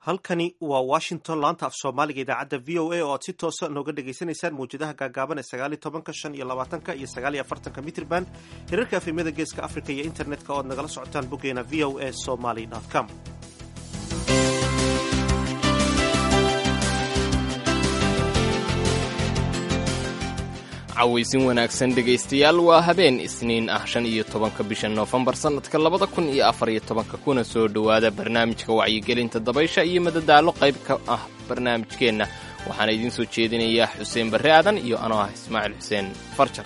halkani waa washington laanta af soomaaliga idaacadda v o a oo aad si toosa nooga dhagaysanaysaan mawjadaha gaagaaban ee sagaaliyo tobanka shan iyo labaatanka iyo sagaaliyo afartanka mitrban hirarka afimada geeska africa iyo internetka oo aad nagala socotaan boggeena v o a somaly com cawaysin wanaagsan dhegaystayaal waa habeen isniin ah shan iyo tobanka bisha noofembar sannadka labada kun iyo afar iyo tobanka kuna soo dhowaada barnaamijka wacyigelinta dabaysha iyo madadaalo qayb ka ah barnaamijkeenna waxaana idiin soo jeedinayaa xuseen barre aadan iyo anoo ah ismaaciil xuseen farjar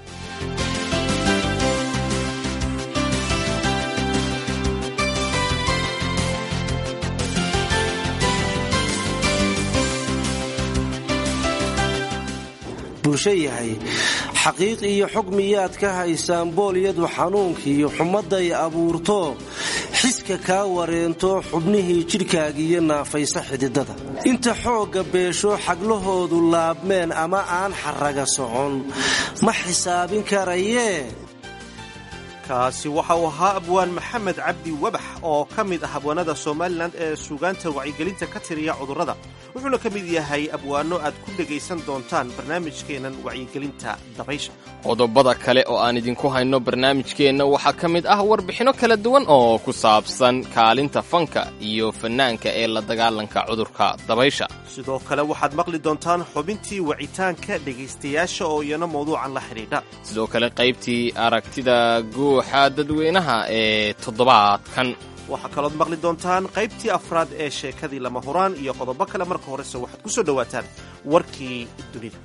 bulsho yahay xaqiiq iyo xog miyaad ka haysaan boolyadu xanuunkiiyo xumadday abuurto xiska kaa wareento xubnihii jidhkaagiiyo naafaysa xididada inta xoogga beesho xaglahoodu laabmeen ama aan xarraga socon ma xisaabin karayee kaasi waxa uu ahaa abwaan maxamed cabdi wabax oo ka mid ah abwaanada somalilan ee suugaanta wacyigelinta ka tiriya cudurrada wuxuuna ka mid yahay abwaano aad ku dhegaysan doontaan barnaamijkeennan wacyigelinta dabaysha qodobada kale oo aan idinku hayno barnaamijkeenna waxaa ka mid ah warbixinno kala duwan oo ku saabsan kaalinta fanka iyo fannaanka ee la dagaalanka cudurka dabaysha sidoo kale waxaad maqli doontaan xubintii wacitaanka dhegaystayaasha oo iyana mawduucan la xidhiidha sidoo kale qaybtii aragtida guuxa dadweynaha ee toddobaadkan waxaa kalood maqli doontaan qaybtii afraad ee sheekadii lama huraan iyo qodobo kale marka horese waxaad ku soo dhowaataan warkii dunida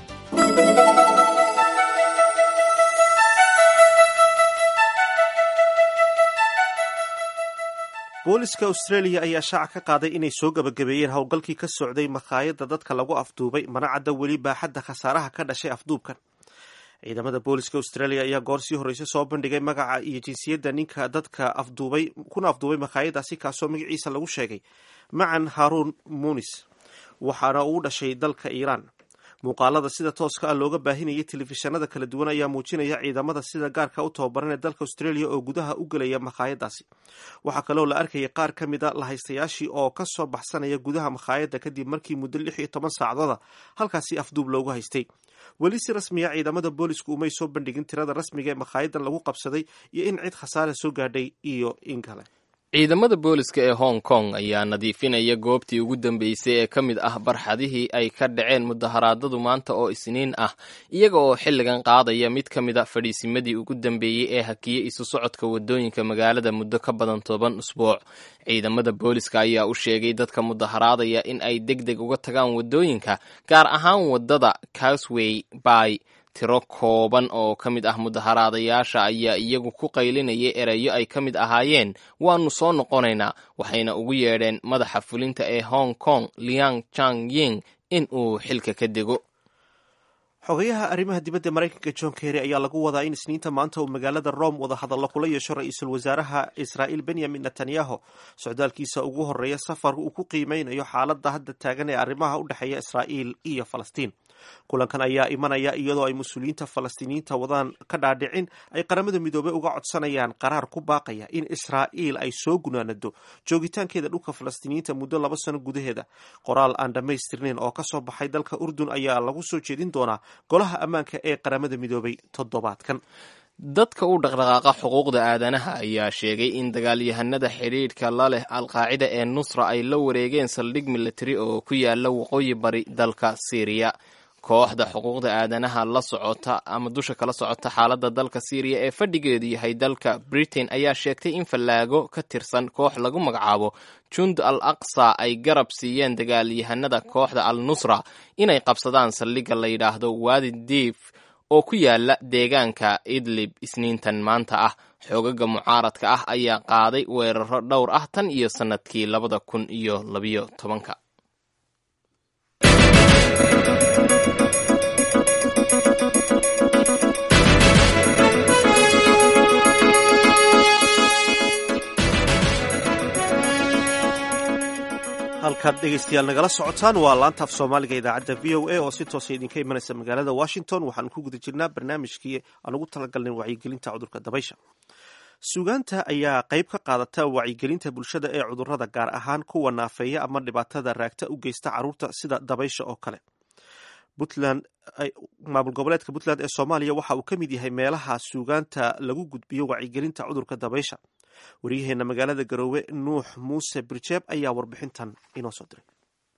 booliska australia ayaa shaaca ka qaaday inay soo gebagabeeyeen howlgalkii ka socday makhaayadda dadka lagu afduubay mana cadda weli baaxadda khasaaraha ka dhashay afduubkan ciidamada booliska australia ayaa goor sii horreysay soo bandhigay magaca iyo jinsiyadda ninka dadka afduubay kuna afduubay makhaayadaasi kaasoo magaciisa lagu sheegay macan haruun munis waxaana uu dhashay dalka iiraan muuqaalada sida tooska ah looga baahinayay telefishanada kala duwan ayaa muujinaya ciidamada sida gaarka u tababaran ee dalka australia oo gudaha u gelaya makhaayadaasi waxaa kaloo la arkayay qaar ka mid a lahaystayaashii oo ka soo baxsanaya gudaha makhaayadda kadib markii muddo lix iyo toban saacdooda halkaasi afduub loogu haystay weli si rasmiya ciidamada boolisku umay soo bandhigin tirada rasmiga ee makhaayaddan lagu qabsaday iyo in cid khasaare soo gaadhay iyo in kale ciidamada booliska ee hong kong ayaa nadiifinaya goobtii ugu dambeysay ee ka mid ah barxadihii ay ka dhaceen mudaharaadadu maanta oo isniin ah iyaga oo xilligan qaadaya mid ka mid a fadhiisimadii ugu dambeeyey ee hakiyey isu socodka wadooyinka magaalada muddo ka badan toban usbuuc ciidamada booliska ayaa u sheegay dadka mudaharaadaya in ay deg deg uga tagaan wadooyinka gaar ahaan wadada casway by tiro kooban oo ka mid ah mudaharaadayaasha ayaa iyagu ku qaylinayay erayo ay ka mid ahaayeen waanu soo noqonaynaa waxayna ugu yeedheen madaxa fulinta ee hong kong liang chang ying in uu xilka ka dego xogayaha arrimaha dibadda maraykanka john kerry ayaa lagu wadaa in isniinta maanta uu magaalada rome wada hadallo kula yeesho ra-iisul wasaaraha israa'iil benyamin netanyahu socdaalkiisa ugu horreeya safar uu ku qiimeynayo xaaladda hadda taagan ee arrimaha u dhexeeya israa'iil iyo falastiin kulankan ayaa imanaya iyadoo ay mas-uuliyiinta falastiiniyiinta wadaan ka dhaadhicin ay qaramada midoobey uga codsanayaan qaraar ku baaqaya in israa'iil ay soo gunaanado joogitaankeeda dhulka falastiiniyiinta muddo laba sano gudaheeda qoraal aan dhammaystirnayn oo kasoo baxay dalka urdun ayaa lagu soo jeedin doonaa golaha ammaanka ee qaramada midoobay toddobaadkan dadka u dhaqdhaqaaqa xuquuqda aadanaha ayaa sheegay in dagaalyahanada xidhiidhka la leh alqaacida ee nusra ay la wareegeen saldhig militari oo ku yaala waqooyi bari dalka syriya kooxda xuquuqda aadanaha la socota ama dusha kala socota xaaladda dalka syriya ee fadhigeedu yahay dalka britain ayaa sheegtay in fallaago ka tirsan koox lagu magacaabo jund al aqsa ay garab siiyeen dagaalyahanada kooxda al nusra inay qabsadaan saldhigga la yidhaahdo waadi diif oo ku yaala deegaanka idlib isniintan maanta ah xoogaga mucaaradka ah ayaa qaaday weeraro dhowr ah tan iyo sannadkii labada kun iyo labiyo tobanka halkaad dhegaystayaal nagala socotaan waa laanta af soomaaliga idaacadda v o a oo si toosa idinka imanaysa magaalada washington waxaan ku guda jirnaa barnaamijkii aan ugu talagalnay wacyigelinta cudurka dabaysha suugaanta ayaa qayb ka qaadata wacyigelinta bulshada ee cudurrada gaar ahaan kuwa naafeeya ama dhibaatada raagta u geysta carruurta sida dabaysha oo kale puntland maamul goboleedka puntland ee soomaaliya waxa uu ka mid yahay meelaha suugaanta lagu gudbiyo wacyigelinta cudurka dabaysha waryaheena magaalada garoowe nuux muuse birjeeb ayaa warbixintan inoo soo diray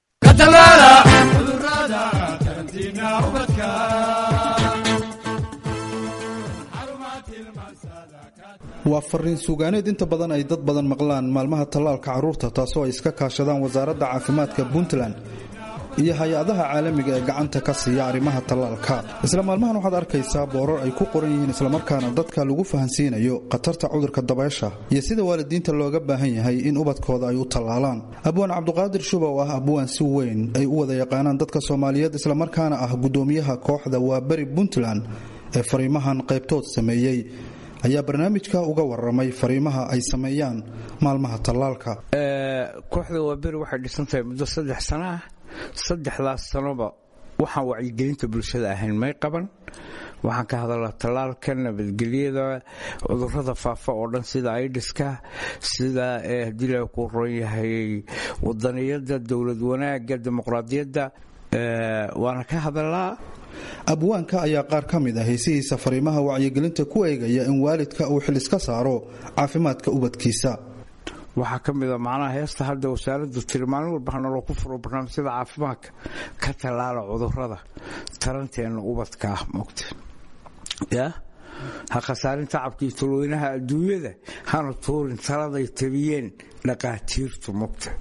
waa fariin suugaaneed inta badan ay dad badan maqlaan maalmaha tallaalka carruurta taasoo ay iska kaashadaan wasaaradda caafimaadka puntland iyo hay-adaha caalamiga ee gacanta ka siiya arrimaha tallaalka isla maalmahan waxaad arkaysaa boorar ay ku qoran yihiin islamarkaana dadka lagu fahansiinayo khatarta cudurka dabaysha iyo sida waalidiinta looga baahan yahay in ubadkooda ay u tallaalaan abwaan cabduqaadir shuba oo ah abwaan si weyn ay u wada yaqaanaan dadka soomaaliyeed islamarkaana ah guddoomiyaha kooxda waaberi puntland ee fariimahan qaybtood sameeyey ayaa barnaamijka uga waramay fariimaha ay sameeyaan maalmaha tallaalka kooxda waaberi waxay dhisantahay muddo saddex sana ah saddexdaas sanoba waxaan wacyigelinta bulshada ahayn may qaban waxaan ka hadalnaa tallaalka nabadgelyada cudurada faafa oo dhan sida aidiska sida haddii la ku ron yahay wadaniyada dowlad wanaaga dimuqraadiyadda waana ka hadalnaa abwaanka ayaa qaar ka mid ah heesihiisa fariimaha wacyigelinta ku eegaya in waalidka uu xil iska saaro caafimaadka ubadkiisa waxaa ka mid a macnaha heesta hadda wasaaraddu tiri maalin walba hanaloo ku furo barnaamijyada caafimaadka ka tallaala cudurada taranteenna ubadka ah mogta ya ha khasaarin tacabkii talweynaha adduunyada hana tuurin taladay tabiyeen dhaqaatiirtu mogta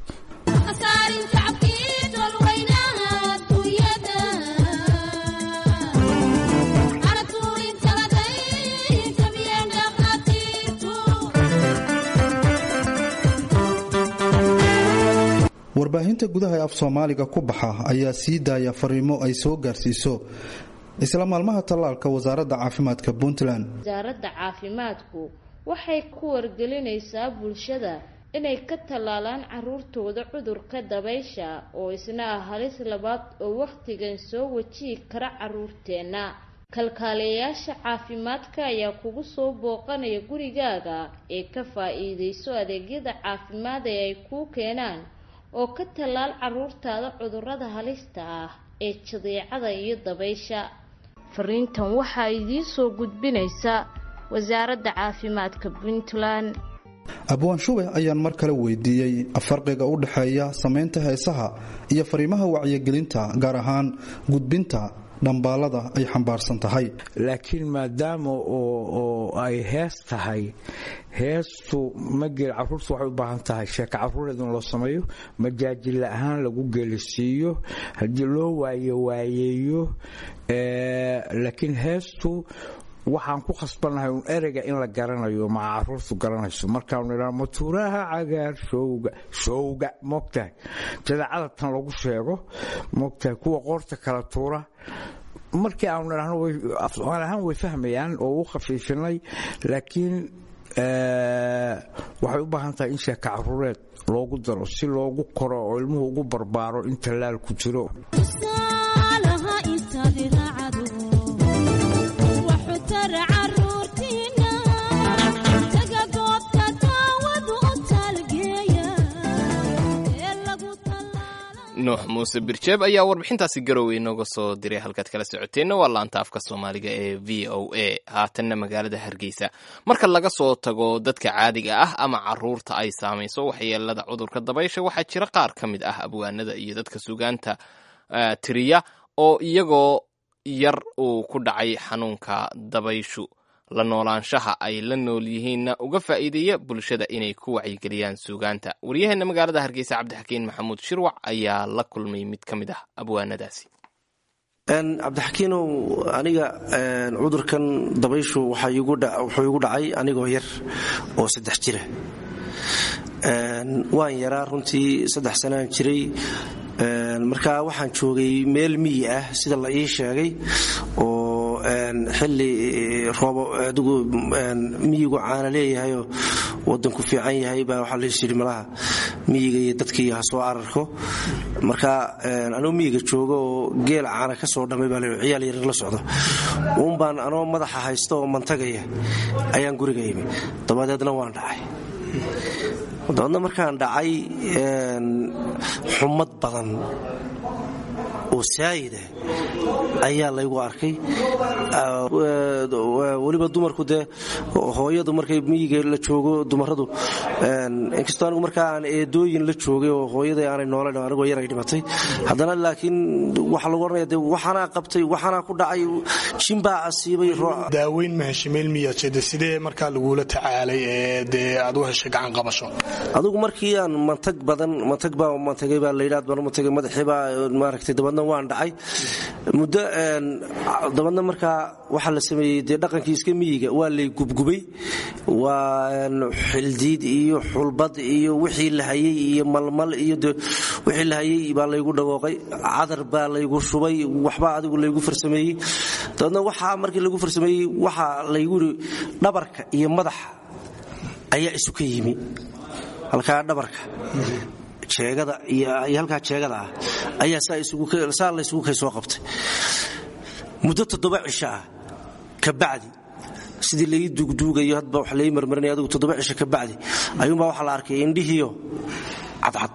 warbaahinta gudaha ee af soomaaliga ku baxa ayaa sii daaya fariimo ay soo gaarsiiso isla maalmaha tallaalka wasaaradda caafimaadka puntland wasaaradda caafimaadku waxay ku wargelinaysaa bulshada inay ka tallaalaan caruurtooda cudurka dabaysha oo isna ah halis labaad oo wakhtigan soo wajihi kara caruurteenna kalkaaliyayaasha caafimaadka ayaa kugu soo booqanaya gurigaaga ee ka faa-iideyso adeegyada caafimaad ee ay kuu keenaan oo ka tallaal caruurtaada cudurada halista ah ee jadeecada iyo dabaysha fariintan waxaa idiin soo gudbinaysa wasaaradda caafimaadka puntland abwaan shube ayaan mar kale weydiiyey farqiga u dhexeeya samaynta heesaha iyo fariimaha wacyigelinta gaar ahaan gudbinta dhambaalada ay xambaarsan tahay laakiin maadaama oo ay hees tahay heestu mageel caruurtu waxay u baahan tahay sheeka caruureed in loo sameeyo majaajilla ahaan lagu gelisiiyo haddii loo waaye waayeeyo laakiin heestu waxaan ku khasbannahay un ereyga in la garanayo maca caruurtu garanayso markaanu idhaa matuuraha cagaar showga showga moogtahay jadaacada tan lagu sheego moogtahay kuwa qoorta kala tuura markii aanu idhaahno afsoomaali ahaan way fahmayaan oo u khafiifinay laakiin waxay u baahan tahay in sheeka caruureed loogu daro si loogu koro oo ilmuhu ugu barbaaro in tallaal ku jiro nuux muuse birjeeb ayaa warbixintaasi garowe inooga soo diray halkaad kala socoteenna waa laanta afka soomaaliga ee v o a haatanna magaalada hargeysa marka laga soo tago dadka caadiga ah ama caruurta ay saamayso waxyeelada cudurka dabaysha waxaa jira qaar ka mid ah abwaanada iyo dadka sugaanta tiriya oo iyagoo yar uu ku dhacay xanuunka dabayshu la noolaanshaha ay la nool yihiinna uga faa'iideeya bulshada inay ku wacyigeliyaan suugaanta waryaheena magaalada hargeysa cabdixakiin maxamuud shirwac ayaa la kulmay mid ka mid ah abwaanadaasi cabdixakiinow aniga cudurkan dabayshu wuxuu igu dhacay anigoo yar oo saddex jira waan yaraa runtii saddex sanaan jiray markaa waxaan joogay meel miyi ah sida la ii sheegay oo xili roobo adigu miyigu caana leeyahayoo wadanku fiican yahay baa waxaa lays yidhi malaha miyiga iyo dadkii ha soo cararko marka anoo miyiga jooga oo geel caana ka soo dhammay baa l ciyaal yaryar la socdo uunbaan anoo madaxa haysta oo mantagaya ayaan guriga imi dabadeedna waan dhacay dabaedna markaan dhacay xumad badan oo saayida ayaa laygu arkay weliba dumarku dee hooyadu markay miyiga la joogo dumaradu inkastoo anigu markaa aan eedooyin la joogay oo hooyada aanay noola anigoo yaray dhimatay haddana laakiin waxaa lagu oranaya de waxaanaa qabtay waxaanaa ku dhacay jimbaa asiibay daaweyn ma heshay meel miyaajede sidee markaa lagula tacaalay ee dee aad u heshay gacan qabasho adigu markii aan mantag badan mantag baa mantagay baa layidhaad baan mantagay madaxii baa maaragtay dabadna waan dhacay muddo dabadna markaa waxaa la sameeyey dee dhaqankii iska miyiga waa lay gubgubay waa xildiid iyo xulbad iyo wixii la hayey iyo malmal iyo wixii la hayey baa laygu dhawooqay cadar baa laygu shubay waxbaa adigu laygu farsameeyey dabadna waxaa markii lagu farsameeyey waxaa laygu yidhi dhabarka iyo madaxa ayaa isu ka yimi halkaa dhabarka jeegada iyo halkaa jeegada ah ayaa saa laysugu kay soo qabtay muddo toddoba cisho ah kabacdi sidii lai duugduugayo hadba wax lai marmarinaya adigu toddoba cisho kabacdi ayuunbaa waxaa la arkay indhihiyo cadcad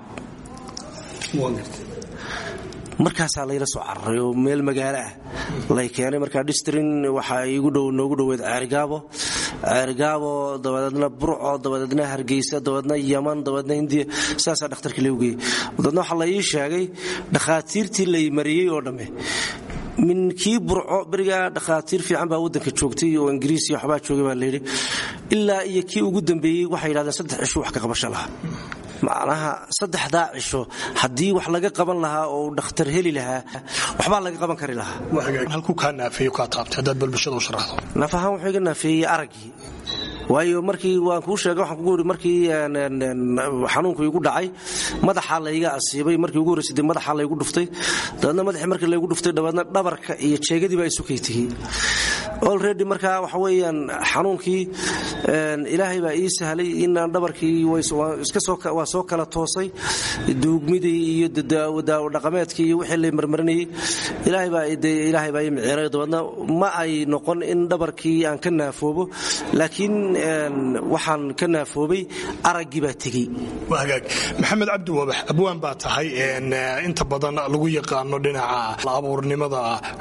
markaasaa layla soo cararay oo meel magaalo ah lay keenay markaa distrin waxaa igu dhow noogu dhoweed ceerigaabo ceerigaabo dabadeedna burco dabadeedna hargeysa dabadeedna yaman dabadeedna hindiya saasaa dhakhtarkii lagu geeyey dabadeedna waxaa la ii sheegay dhakhaatiirtii lay mariyey oo dhamme min kii burco berigaa dhakhaatiir fiican baa waddanka joogtay oo ingiriis iyo waxbaa joogay baa layidhi ilaa iyo kii ugu dambeeyey waxay yidhahdeen saddex cisho wax ka qabasho lahaa macnaha saddexdaa cisho haddii wax laga qaban lahaa oo dhakhtar heli lahaa waxbaa laga qaban kari lahaa halkuu kaa naafeeyo kaa taabtay haddaad balbulshada u sharaxdo naf ahaan wuxuu iga naafeeyey araggii waayo markii waan kuu sheegay waxaan kugu iri markii xanuunku igu dhacay madaxaa layga asiibay markii ugu horreysay dee madaxaa laygu dhuftay dabeedna madaxii markii laygu dhuftay dabeedna dhabarka iyo jeegadii baa isu kaytigey olready markaa waxa weeyaan xanuunkii ilaahay baa ii sahlay inaan dhabarkii waa soo kala toosay duugmidii iyo daawo dhaqameedkii iyo wixii lay marmarinayey ilaahay baa ii miciiray dabeedna ma ay noqon in dhabarkii aan ka naafoobo laakiin waxaan ka naafoobay araggii baa tegey hagaag maxamed cabdi wabax abwaan baa tahay inta badan lagu yaqaano dhinaca abuurnimada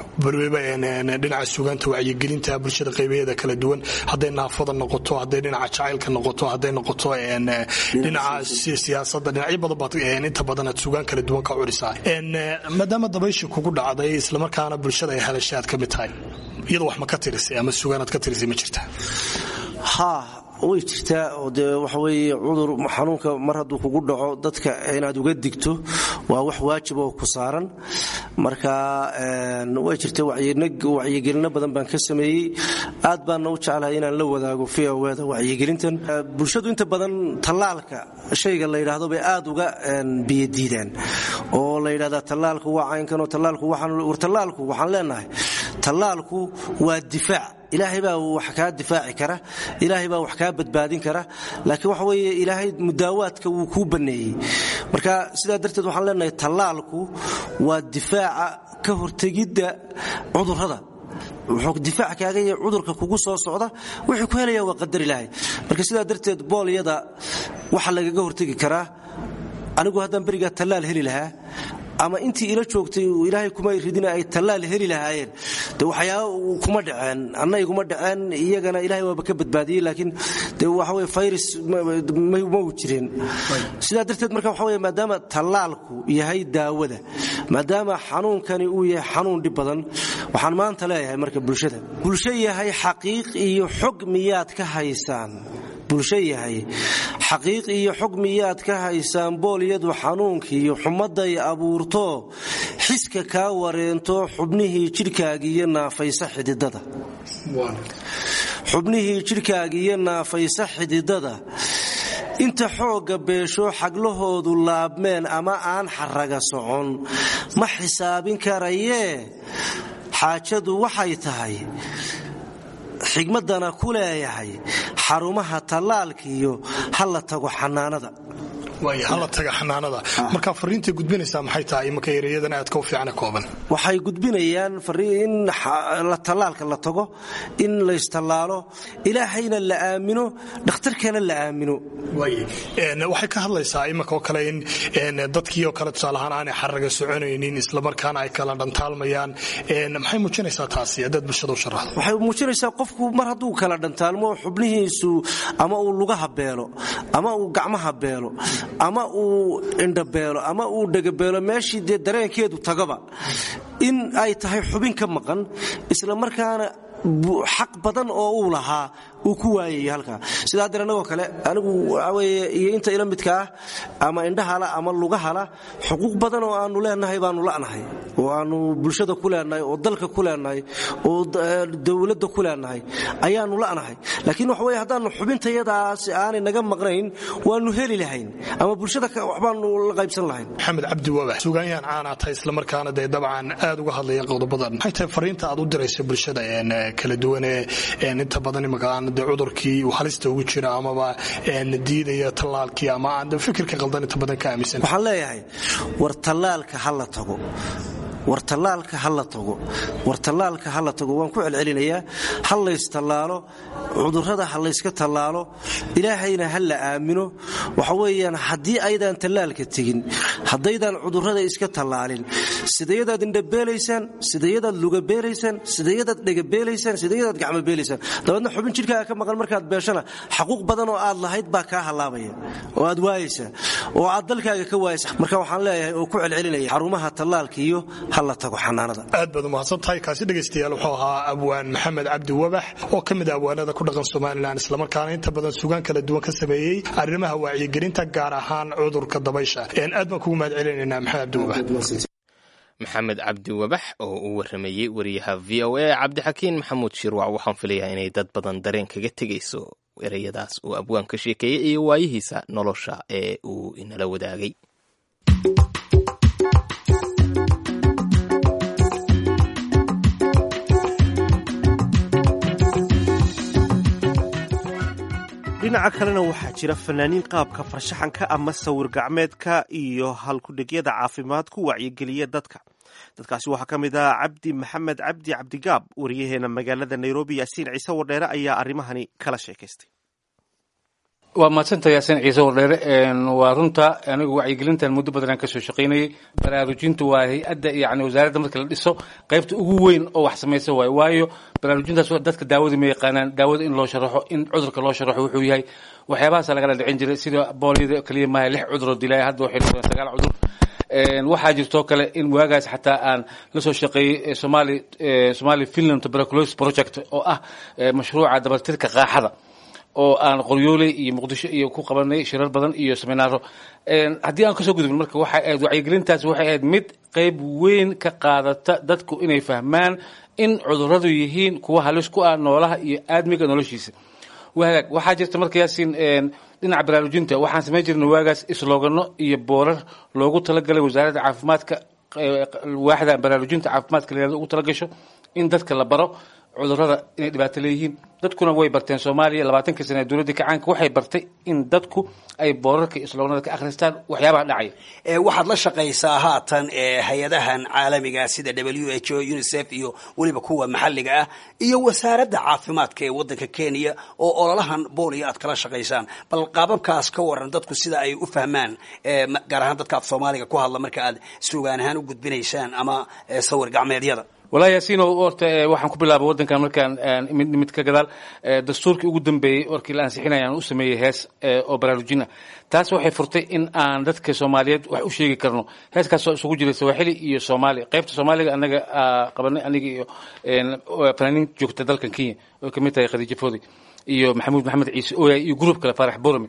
dhinaca sugaanta wacyigelinta bulshada qaybaheeda kala duwan hadday naafada noqoto hadday dhinaca jacaylka noqoto hadday noqoto dhinaca siyaasada dhinacyo badan baad inta badan aad sugaan kala duwan ka curisaa maadaama dabayshi kugu dhacday islamarkaana bulshada ay hadashay aad ka mid tahay iyada wax ma ka tirisay ama sugaanaad ka tirisay ma jirta ha way jirtaa oo dee waxa weeye cudur xanuunka mar hadduu kugu dhaco dadka inaad uga digto waa wax waajib oo ku saaran marka way jirta wacyigelino badan baan ka sameeyey aad baana u jeclahay inaan la wadaago vowda wacyigelintan bulshadu inta badan tallaalka shayga la yidhaahdo bay aad uga biyadiidaan oo la yidhahdaa tallaalku waa caynkanoo tallaalku war tallaalku waxaan leenahay tallaalku waa difaac ilaahay baa wax kaa difaaci kara ilaahay baa wax kaa badbaadin kara laakiin waxa weeye ilaahay mudaawaadka wuu kuu banneeyey marka sidaa darteed waxaan leenahay tallaalku waa difaaca ka hortegidda cudurrada wuxuu difaac kaaga yahay cudurka kugu soo socda wuxuu ku helaya waa qadar ilaahay marka sidaa darteed boolyada waxa lagaga hortegi karaa anigu haddaan berigaa tallaal heli lahaa ama intii ila joogtay ilaahay kuma ridina ay tallaal heli lahaayeen de waxyaaba kuma dhaceen anna iguma dhaceen iyagana ilahay waaba ka badbaadiyey laakiin de waxa weye virus ma u jireen sidaa darteed marka waxa weye maadaama tallaalku yahay daawada maadaama xanuunkani uu yahay xanuun dhib badan waxaan maanta leeyahay marka bulshada bulsho yahay xaqiiq iyo xog miyaad ka haysaan bulsho yahay xaqiiq iyo xog miyaad ka haysaan boolyadu xanuunkiiyo xumadday abuurto xiska kaa wareento xubnihii jidhkaagiiyo naafaysa xididada xubnihii jidhkaagiiyo naafaysa xididada inta xoogga beesho xaglahoodu laabmeen ama aan xaraga socon ma xisaabin karayee xaajadu waxay tahay xigmadana ku leeyahay xarumaha tallaalka iyo ha la tago xanaanada waaya hala taga xanaanada markaa fariintay gudbinaysaa maxay tahay imaka ereyadan aadka u fiicane kooban waxay gudbinayaan in tallaalka la tago in laystallaalo ilaahayna la aamino dhakhtarkana la aamino waxay ka hadlaysaa imanka oo kale in dadkii oo kale tusaalahaan aanay xaraga soconaynin islamarkaana ay kala dhantaalmayaan maxay muujinaysaa taasi haddaad bulshada u sharaxdo waxay muujinaysaa qofku mar hadduu kala dhantaalmo xubnihiisu ama uu lugaha beelo ama uu gacmaha beelo ama uu indhabeelo ama uu dhegabeelo meeshii dee dareenkeedu tagaba in ay tahay xubin ka maqan isla markaana xaq badan oo uu lahaa uu ku waayay halkaa sidaa hadeer annagoo kale anigu waxaweye iyo inta ila midka ah ama indhahala ama lugahala xuquuq badan oo aanu leenahay baanu la'nahay oo aanu bulshada ku leenahay oo dalka ku leenahay oo dowladda ku leenahay ayaanu la'nahay laakiin waxa weye haddaannu xubintayadaas aanay naga maqnayn waannu heli lahayn ama bulshada waxbaanu la qaybsan lahayn maxamed cabdi wabax sugaanyaan caanaa tahay islamarkaana dee dabcan aad uga hadlaya qodobadan maxay tahay fariinta aad u dirayso bulshada kala duwanee inta badan imaqaan de cudurkii uu halista ugu jira amaba diidaya tallaalkii ama aan fikirka qaldan inta badan ka aaminsan waxaan leeyahay war tallaalka ha la tago war tallaalka ha la tago war tallaalka ha la tago waan ku celcelinayaa ha laystallaalo cudurrada ha layska tallaalo ilaahayna ha la aamino waxa weeyaan haddii aydaan tallaalka tegin haddaydaan cudurrada iska tallaalin sidayadaad indhabeelaysaan sidayadaad lugabeelaysaan sidayadaad dhegabeelaysaan sidayadaad gacmobeelaysaan dabeedna xubin jidhkaaga ka maqan markaad beeshana xaquuq badan oo aad lahayd baa kaa hallaabaya oo aad waayaysaa oo aad dalkaaga ka waayaysa marka waxaan leeyahay oo ku celcelinaya xarumaha tallaalka iyo aad baad umahadsan tahay kaasi dhegaystayaal wuxuu ahaa abwaan maxamed cabdi wabax oo ka mid a abwaanada ku dhaqan somalilan islamarkaana inta badan sugaan kala duwan ka sameeyey arrimaha wacyigelinta gaar ahaan cudurka dabaysha aad baan kugu mahad celinaynaa maxamed cabdi wabax maxamed cabdi wabax oo uu waramayey wariyaha v o a cabdixakiin maxamuud shirwac waxaan filayaa inay dad badan dareen kaga tegayso ereyadaas uu abwaan ka sheekeeyey iyo waayihiisa nolosha ee uu inala wadaagay dhinaca kalena waxaa jira fanaaniin qaabka farshaxanka ama sawir gacmeedka iyo halkudhegyada caafimaad ku wacyigeliya dadka dadkaasi waxaa ka mid ah cabdi maxamed cabdi cabdigaab wariyaheena magaalada nairobi yaasiin ciise wardheere ayaa arrimahani kala sheekaystay waa mahadsanta yaasiin ciise wardheere waa runta anigu wacyigelintan muddo badanaan kasoo shaqaynayay baraarujintu waa hay-adda yani wasaaradda marka la dhiso qaybta ugu weyn oo wax samaysa waayo waayo baraarujintaas dadka daawada ma yaqaanaan daawada in loo sharaxo in cudurka loo sharaxo wuxuu yahay waxyaabahaasa lagala dhicin jiray sida booliyada keliya maaha lix cuduroo dilaya hadda waxay noqdeen sagaal cudur waxaa jirtoo kale in waagaas xataa aan la soo shaqeeyey somali somali finland tuberculosis project oo ah mashruuca dabartirka qaaxada oo aan qoryooley iyo muqdisho iyo ku qabanay shirar badan iyo seminaaro haddii aan kasoo gudubin marka waxay ahayd wacyigelintaas waxay ahayd mid qayb weyn ka qaadata dadku inay fahmaan in cuduradu yihiin kuwa halis ku ah noolaha iyo aadmiga noloshiisa wagaag waxaa jirta marka yaasiin dhinaca baraarujinta waxaan samayn jirnay waagaas islogano iyo boorar loogu talagalay wasaaradda caafimaadka waaxda baraarujinta caafimaadka la ugu talagasho in dadka la baro cudurada inay dhibaato leeyihiin dadkuna way barteen soomaaliya labaatankii sana ee dowladda kacaanka waxay bartay in dadku ay boorarka islognada ka akhristaan waxyaabaha dhacaya waxaad la shaqaysaa haatan hay-adahan caalamiga sida w h o unicef iyo weliba kuwa maxalliga ah iyo wasaaradda caafimaadka ee waddanka kenya oo ololahan booliya aad kala shaqaysaan bal qaababkaas ka waran dadku sida ay u fahmaan gaar ahaan dadka af soomaaliga ku hadla marka aad sugaan ahaan u gudbinaysaan ama sawir gacmeedyada walahi yaasiino horta waxaan ku bilaabay waddankan markaan mid mid ka gadaal dastuurkii ugu dambeeyey warkii la ansixinaya aan u sameeyey hees oo baraarujina taas waxay furtay in aan dadka soomaaliyeed wax u sheegi karno heeskaasoo isugu jiray sawaaxili iyo soomaali qaybta soomaaliga anaga qabanay aniga iyo fanaaniin joogta dalkan kenya oo kamid tahay khadiija foodi iyo maxamuud maxamed ciise ooyay iyo gruub kale faarax borame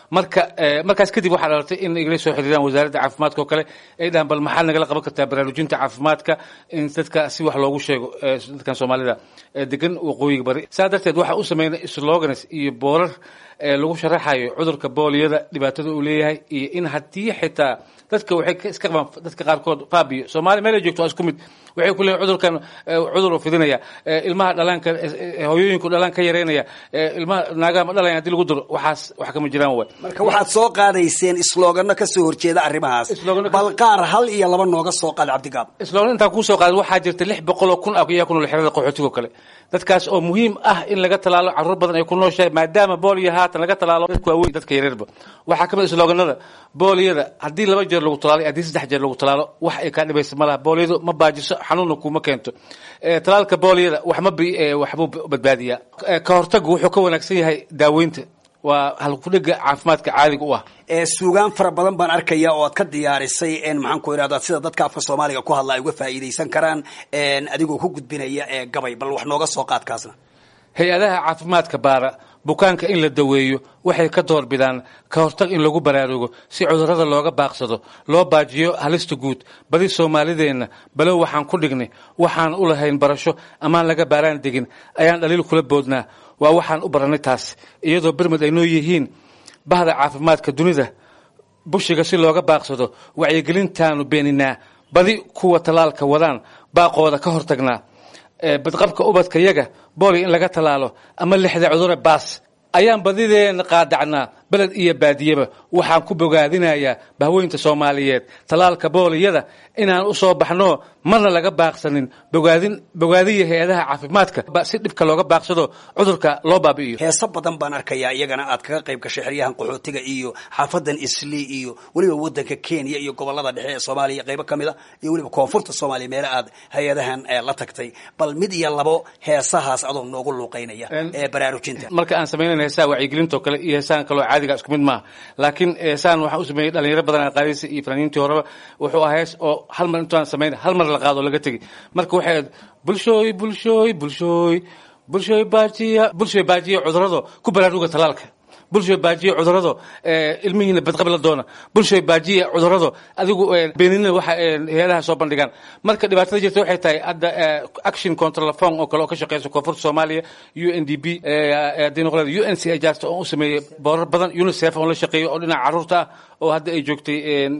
marka markaas kadib waxaa dhalatay in igala soo xiriiraan wasaaradda caafimaadka oo kale ay dhahaan bal maxaad nagala qaban kartaa baraarujinta caafimaadka in dadka si wax loogu sheego dadkan soomaalida degan waqooyiga bari saa darteed waxaa u sameynay slogans iyo boorar lagu sharaxayo cudurka booliyada dhibaatada uu leeyahay iyo in haddii xitaa dadka waxay iska qabaan dadka qaarkood faabiyo soomaaliya meel ay joogto waa isku mid waxay ku leeyihin cudurkan cudur uu fidinaya ilmaha dhalaanka hooyooyinku dhalaan ka yareynaya ilmaha naagaha ma dhalayan hadii lagu duro waxaas wax kama jiraan waay marka waxaad soo qaadayseen islogano kasoo horjeeda arrimahaas bal qaar hal iyo laba nooga soo qaad cabdigaab slogan intaan kuu soo qaaday waxaa jirta lix boqol oo kun ah ayaa ku nool xerada qaxootigo kale dadkaas oo muhiim ah in laga talaalo caruur badan ay ku nooshahay maadaama booliyo haatan laga talaalo dadka waaweyn dadka yareerba waxaa kamid sloganada booliyada haddii laba jeer lagu talaalo haddii saddex jeer lagu talaalo wax ay kaa dhibaysa malaha booliyadu ma baajiso xanuunna kuma keento talaalka booliyada wax ma waxbuu badbaadiyaa ka hortagu wuxuu ka wanaagsan yahay daaweynta waa halkudhiga caafimaadka caadiga u ah suugaan fara badan baan arkaya oo aad ka diyaarisay maxaan ku irahdaa sida dadka afka soomaaliga ku hadla ay uga faa'iidaysan karaan adigoo ku gudbinaya gabay bal wax nooga soo qaadkaasna hay-adaha caafimaadka baara bukaanka in la daweeyo waxay ka door bidaan ka hortag in lagu baraarugo si cudurrada looga baaqsado loo baajiyo halista guud badi soomaalideenna balow waxaan ku dhignay waxaan u lahayn barasho amaan laga baaraan degin ayaan dhaliil kula boodnaa waa waxaan u barannay taas iyadoo bermed ay noo yihiin bahda caafimaadka dunida bushiga si looga baaqsado wacyigelintaanu beeninaa badi kuwa tallaalka wadaan baaqooda ka hortagnaa badqabka ubadka yaga booli in laga tallaalo ama lixda cudure baas ayaan badideena qaadacnaa beled iyo baadiyeba waxaan ku bogaadinayaa bahweynta soomaaliyeed tallaalka booliyada inaan u soo baxno marna laga baaqsanin bogaadin bogaadiya hay-adaha caafimaadka si dhibka looga baaqsado cudurka loo baabi'iyo heeso badan baan arkayaa iyagana aad kaga qayb gashay xeryahan qaxootiga iyo xaafadan islii iyo weliba wadanka kenya iyo gobolada dhexe ee soomaaliya qaybo ka mid a iyo weliba koonfurta soomaaliya meele aad hay-adahan la tagtay bal mid iyo labo heesahaas adoo noogu luuqaynaya ee baraarujinta marka aan samaynayna heesaha wacyigelintoo kale iyo heesahan kaloo caadiga isku mid maaha laakiin heesahan waxaan u sameeyey dhalinyaro badan aan qaadaysa iyo fanaaniintii horeba wuxuu ahaa hees oo hal mar intaan samayn hal mar la qaado laga tegi marka waxay ahayd bulshooy bulshooy bulshooy bulshooy baajiya bulshooy baajiya cudurado ku baraaruga talaalka bulshooy baajiya cudurado ilmihiina badqabi la doona bulshooy baajiya cudurado adigu beeninina waxa hay-adaha soo bandhigaan marka dhibaatada jirta waxay tahay hadda action contralafon oo kale oo ka shaqeysa koonfurta soomaaliya u n d b haddii noqoleed u n c ajarta oo u sameeyey boorar badan unicef oon la shaqeeyo oo dhinaca carruurta ah oo hadda ay joogtay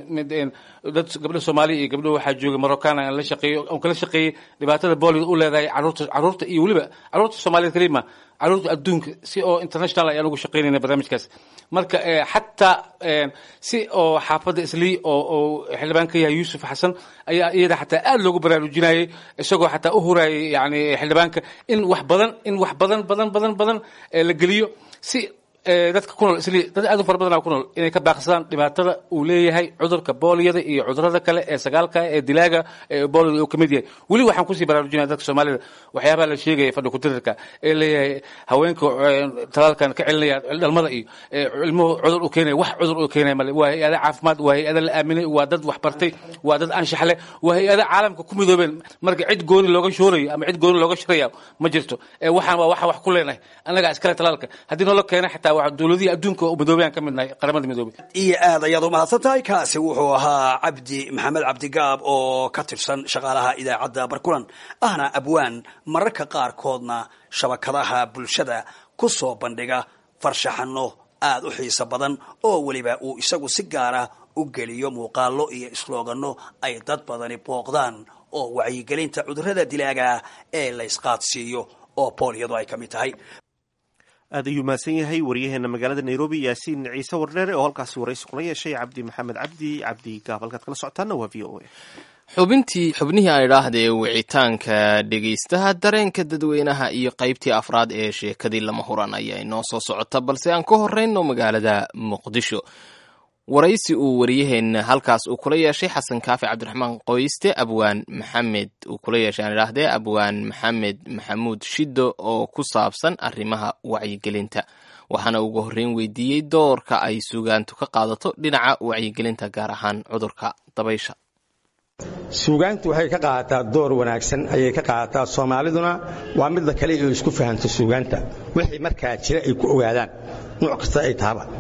dad gabdho soomaaliya iyo gabdho waxaa joogay marocana aan la shaqeeyo oon kala shaqeeyey dhibaatada boolida u leedahay carruurta carruurta iyo weliba carruurta soomaaliyeed kalima carruurta adduunka si oo international ayaan ugu shaqeynayna barnaamijkaas marka xataa si oo xaafadda islii oo oo xildhibaan ka yahay yuusuf xasan ayaa iyada xataa aad loogu baraarujinayay isagoo xataa u hurayay yani xildhibaanka in wax badan in wax badan badan badan badan la geliyo si dadka ku nool isli dad aad u fara badan ku nool inay ka baaqsadaan dhibaatada uu leeyahay cudurka booliyada iyo cudurada kale ee sagaalka ee dilaaga ee booliyada uu ka mid yahay weli waxaan kusii baraarujinaya dadka soomaalida waxyaabaha la sheegaya fadhi kutirarka ee leeyahay haweenka talaalkan ka celinaya dhalmada iyo ilmuhu cudur u keenaya wax cudur uu keenaya male waa hay-ada caafimaad waa hay-ada la aaminay waa dad wax bartay waa dad anshax leh waa hay-ada caalamka ku midoobeen marka cid gooni looga shoorayo ama cid gooni looga sharaya ma jirto waxaan waa waxa wax ku leenahay annagaa iskale talaalka haddii noola keena xitaa dowladihii adduunka oo midoobay aan ka midnahay qaramada midoobay iyo aad ayaad u mahadsan tahay kaasi wuxuu ahaa cabdi maxamed cabdigaab oo ka tirsan shaqaalaha idaacadda barkulan ahna abwaan mararka qaarkoodna shabakadaha bulshada ku soo bandhiga farshaxano aad u xiiso badan oo weliba uu isagu si gaara u geliyo muuqaalo iyo islooganno ay dad badani booqdaan oo wacyigelinta cudurrada dilaaga ee la ysqaadsiiyo oo booliyadu ay ka mid tahay aad ayuu mahadsan yahay wariyaheena magaalada nairobi yaasiin ciise wardheere oo halkaasi waraysi kula yeeshay cabdi maxamed cabdi cabdi gaab halkaad kala socotaana waa v o a xubintii xubnihii aan idhaahdee wicitaanka dhegaystaha dareenka dadweynaha iyo qaybtii afraad ee sheekadii lama huran ayaa inoo soo socota balse aan ka horeyno magaalada muqdisho waraysi uu wariyaheenna halkaas uu kula yeeshay xasan kaafi cabdiraxmaan qoyste abwaan maxamed uu kula yeeshay aan idhaahdee abwaan maxamed maxamuud shiddo oo ku saabsan arrimaha wacyigelinta waxaana ugu horreyn weydiiyey doorka ay suugaantu ka qaadato dhinaca wacyigelinta gaar ahaan cudurka dabaysha suugaantu waxay ka qaadataa door wanaagsan ayay ka qaadataa soomaaliduna waa midda kale oo isku fahanto suugaanta wixii markaa jira ay ku ogaadaan nuuc kasta ay tahaba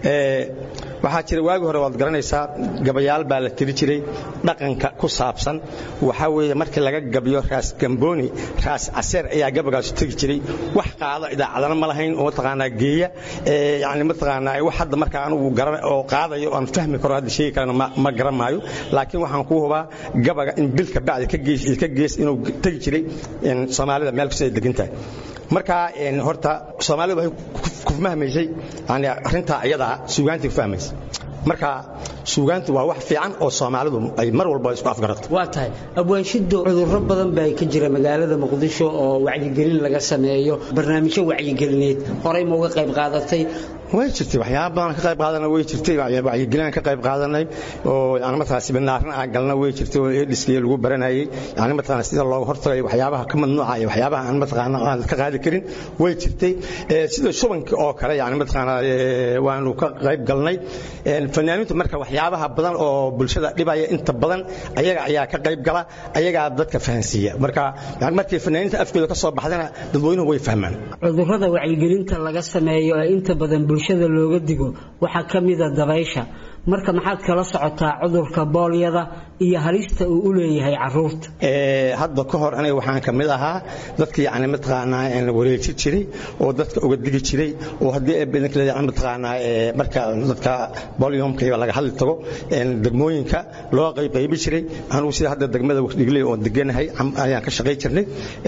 waxaa jira waagi hore waad garanaysaa gabayaal baa la tiri jiray dhaqanka ku saabsan waxaa weeye markii laga gabiyo raas gambooni raas caseer ayaa gabagaasu tegi jiray wax qaado idaacadana ma lahayn oo mataqaanaa geeya yani mataqaanaa wax hadda marka anugu garan oo qaadayo aan fahmi karo hadda sheegi karana ma garan maayo laakiin waxaan kuu hubaa gabaga in bilka bacdi ka gees ka gees inuu tegi jiray soomaalida meel kasta ay degan tahay marka horta soomaalida waxay ku fahmaysay yani arrintaa ayadaa suugaantii ku fahmaysay marka suugaantu waa wax fiican oo soomaalidu ay mar walba isku afgarato waa tahay abwaanshido cudurro badan baa ka jira magaalada muqdisho oo wacyigelin laga sameeyo barnaamijyo wacyigelineed horey ma uga qayb qaadatay way jirtay waxyaaba badan ka qayb qaadanay way jirtay wacyigelin ka qayb qaadanay oo yani markaa siminaarna aan galna way jirtay oo eedhiskii lagu baranayay yani markaa sida looga hortagay waxyaabaha ka mamnuuca iyo waxyaabaha aan mataqaana aan ka qaadi karin way jirtay sida shubanka oo kale yani mataqaana waanu ka qayb galnay fanaaniintu marka waxyaabaha badan oo bulshada dhibaya inta badan ayaga ayaa ka qayb gala ayagaa dadka fahansiiya marka markii fanaaniinta afkooda ka soo baxdana dadweynuhu way fahmaan cudurrada wacyigelinta laga sameeyo ee inta badan bulshada looga digo waxaa ka mida dabaysha marka maxaad kala socotaa cudurka boolyada iyo halista uu u leeyahay caruurta hadda ka hor aniga waxaan ka mid ahaa dadkii yani mataqaanaa wareejin jiray oo dadka uga digi jiray oo haddii yani mataqaanaa marka dadka bolyomka laga hadli tago degmooyinka loo qaybqaybi jiray anugu sida hadda degmada waqdigley oo deganahay ayaan ka shaqay jirnay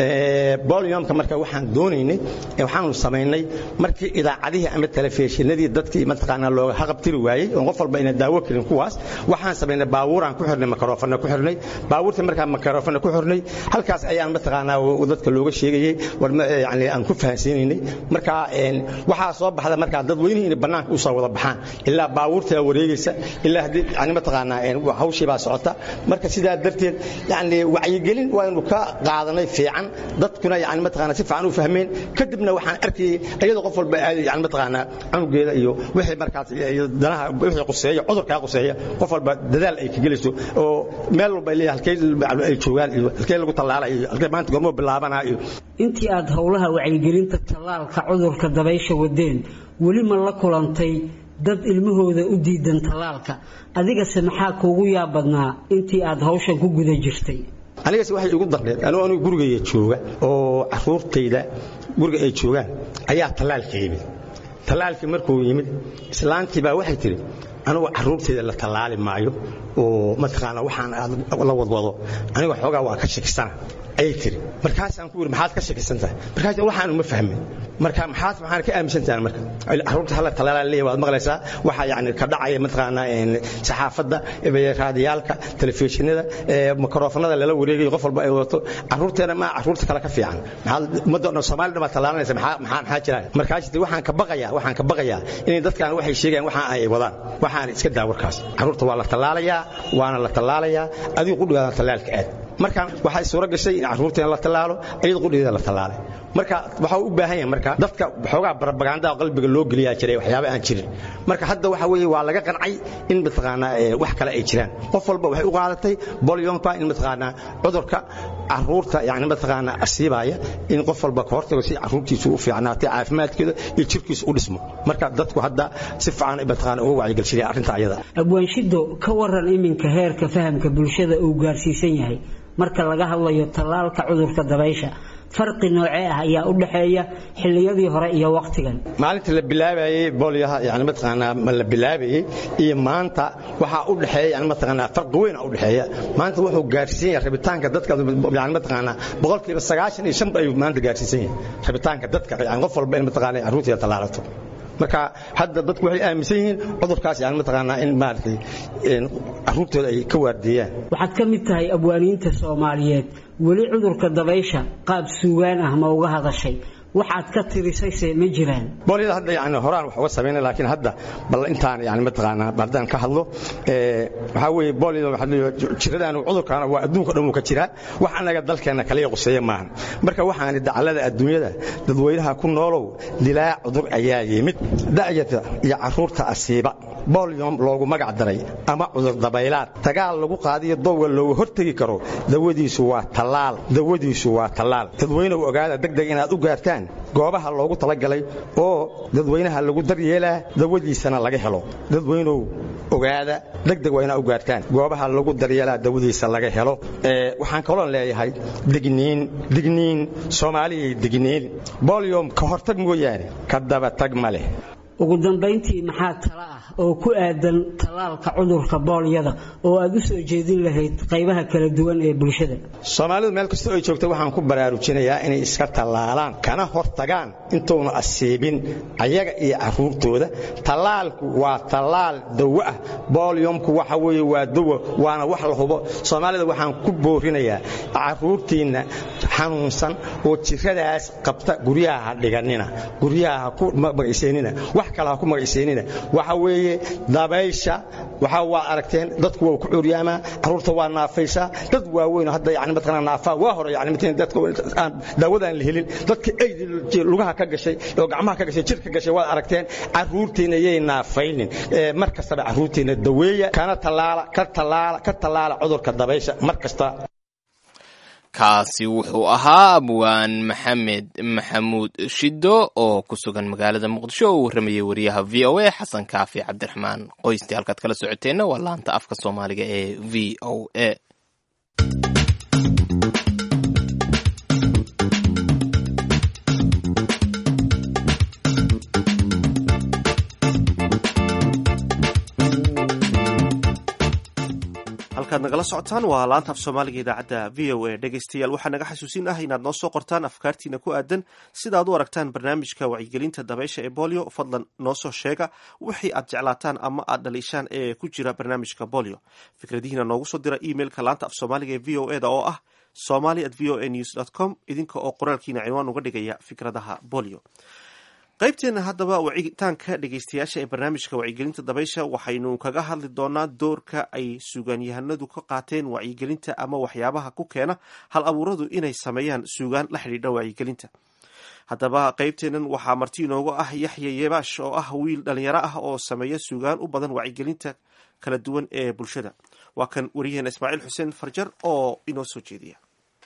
bolyomka marka waxaan doonaynay waxaanu samaynay markii idaacadihii ama telefishinadii dadkii mataqaanaa looga haqabtiri waayey oo qof walba inaan daawo karin kuwaas waxaan samaynay baabuuraan ku xirnay makaroofana ku xirnay baabuurta markaa makaroofana ku xirnay halkaas ayaan mataqaanaa dadka looga sheegayey war yani aan ku fahansiinaynay marka waxaa soo baxda markaa dadweynihii inay bannaanka u soo wada baxaan ilaa baabuurta wareegaysa ilaa haddii yani mataqaanaa hawshii baa socota marka sidaa darteed yani wacyigelin waanu ka qaadanay fiican dadkuna yani mataqaanaa si fiican u fahmeen kadibna waxaan arkayay iyadoo qof walba aaday yani mataqaanaa canugeeda iyo wixii markaas danaha wixii quseeya cudurkaa quseeya qof walba dadaal ay ka gelayso oo meel walba ay leeyahay halkee ay joogaan iyo halkee lagu tallaala iyo halkee maanta gormo bilaabanaa iyo intii aad howlaha wacyigelinta tallaalka cudurka dabaysha wadeen weli ma la kulantay dad ilmahooda u diidan tallaalka adigase maxaa kuugu yaabadnaa intii aad hawshan ku guda jirtay anigase waxay igu darneed anuu anigu gurigayga jooga oo caruurtayda guriga ay joogaan ayaa tallaalka yimid tallaalkii markuu yimid islaantii baa waxay tidhi anugu caruurtayda la tallaali maayo oo mataqaana waxaan aad la wadwado aniga xoogaa waa ka shakisana ayay tiri markaasaan ku yiri maxaad ka shakisantahay markaas waxaan uma fahmin marka maxaad maxaan ka aaminsantahay marka caruurta hala talaala leeyahay waad maqlaysaa waxa yani ka dhacaya mataqaana in saxaafadda raadiyaalka telefishinada mikrofonada lala wareegayo qof walba ay wato caruurteena ma caruurta kale ka fiican maxaa ummadda Soomaaliya dhama talaalanaysa maxaa maxaa maxaa jira markaas waxaan ka baqayaa waxaan ka baqayaa in dadkan waxay sheegayaan waxa ay wadaan waxaan iska daa warkaas caruurta waa la talaalayaa waana la talaalayaa adigu ku dhigaada talaalka aad marka waxay suura gashay in caruurteena la talaalo ayada qudheeda la talaalay marka waxa uu u baahan yahay marka dadka waxoogaa propaganda qalbiga loo geliyaa jiray waxyaabo aan jirin marka hadda waxa weeye waa laga qancay in mataqaanaa wax kale ay jiraan qof walba waxay u qaadatay bolyonka in mataqaanaa cudurka caruurta yani mataqaanaa asiibaya in qof walba ka hortago si caruurtiisu u fiicnaatay caafimaadkeeda iyo jirkiisu u dhismo marka dadku hadda si fiican mataqaanaa uga wacyigelshadeen arrinta ayada abwaanshido ka waran iminka heerka fahamka bulshada uu gaarsiisan yahay marka laga hadlayo tallaalka cudurka dabaysha farqi noocee ah ayaa u dhaxeeya xilliyadii hore iyo waqtigan maalinta la bilaabayay boolyaha yani mataqaanaa ma la bilaabayay iyo maanta waxaa u dhaxeeya yani mataqaanaa farqi weyn u dhaxeeya maanta wuxuu gaarsiin yahay rabitaanka dadka yani mataqaanaa boqolkiiba sagaashan iyo shan ayuu maanta gaarsiisan yahay rabitaanka dadka yani qof walba in mataqaanaa caruurteeda tallaalato marka hadda dadku waxay aaminsan yihiin cudurkaas yani mataqaanaa in maaragtay caruurtooda ay ka waardeeyaan waxaad ka mid tahay abwaaniinta soomaaliyeed weli cudurka dabaysha qaab suugaan ah ma uga hadashay waxaad ka tirisayse ma jiraan boolyada hadda yani horaan wax uga sameynay laakiin hadda bal intaan yani mataqaanaa haddaan ka hadlo waxaa weeye boolyada waxaa leeyahay jiradaan cudurkaana waa adduunka dhan uu ka jiraa wax annaga dalkeena kaliya quseeya maahan marka waxaani dacallada adduunyada dadweynaha ku noolow dilaa cudur ayaa yimid da'yata iyo caruurta asiiba bolyom loogu magac daray ama cudur dabaylaad dagaal lagu qaadiyo dowga looga hortegi karo dawadiisu waa tallaal dawadiisu waa tallaal dadweynuhu ogaada degdeg inaad u gaartaan gaaraan goobaha loogu talagalay oo dadweynaha lagu daryeelaa dawadiisana laga helo dadweynow ogaada degdeg waa inaa u gaartaan goobaha lagu daryeelaa dawadiisa laga helo waxaan kaloon leeyahay digniin digniin soomaaliyay digniin bolyom ka hortag mooyaane ka daba tag ma leh ugu dambayntii maxaa tala ah oo ku aadan tallaalka cudurka boolyada oo aad u soo jeedin lahayd qaybaha kala duwan ee bulshada soomaalidu meel kastoo ay joogta waxaan ku baraarujinayaa inay iska tallaalaan kana hortagaan intuuna asiibin ayaga iyo carruurtooda tallaalku waa tallaal dawo ah boolyomku waxa weeye waa dawo waana wax la hubo soomaalida waxaan ku boorinayaa carruurtiinna xanuunsan oo jiradaas qabta guryaha ha dhiganina guryaha ha ku magaysaynina wax kale ha ku magaysaynina waxa weeye dabaysha waxa waa aragteen dadku waa ku curyaamaa carruurta waa naafaysaa dad waaweyn hadda yani mataqana naafaa waa hore yani mataqana dadka aan daawadaan la helin dadka aydi lugaha ka gashay oo gacmaha ka gashay jirka gashay waad aragteen carruurtiina yay naafaynin mar kastaba carruurtiina daweeya kana tallaala ka tallaala ka tallaala cudurka dabaysha mar kasta kaasi wuxuu ahaa abwaan maxamed maxamuud shiddo oo ku sugan magaalada muqdisho oo u warramayay wariyaha v o a xasan kaafi cabdiraxmaan qoystii halkaad kala socoteenna waa laanta afka soomaaliga ee v o a halkaad nagala socotaan waa laanta af soomaaliga idaacadda v o a dhegaystayaal waxaa naga xasuusin ah inaad noo soo qortaan afkaartiina ku aadan sidaad u aragtaan barnaamijka wacyigelinta dabaysha ee bolio fadlan noo soo sheega wixii aad jeclaataan ama aad dhaliishaan ee ku jira barnaamijka bolio fikradihiina noogu soo dira emailka laanta af soomaaliga ee v o e da oo ah somali at v o a news dt com idinka oo qoraalkiina cinwaan uga dhigaya fikradaha bolio qaybteena haddaba wacitaanka dhegeystayaasha ee barnaamijka wacyigelinta dabaysha waxaynu kaga hadli doonaa doorka ay suugaanyahanadu ka qaateen wacyigelinta ama waxyaabaha ku keena hal abuuradu inay sameeyaan suugaan la xidhiidha wacyigelinta haddaba qaybteenan waxaa marti inoogu ah yaxya yeebaash oo ah wiil dhalinyaro ah oo sameeya suugaan u badan wacyigelinta kala duwan ee bulshada waa kan wariyaheena ismaaciil xuseen farjar oo inoo soo jeediya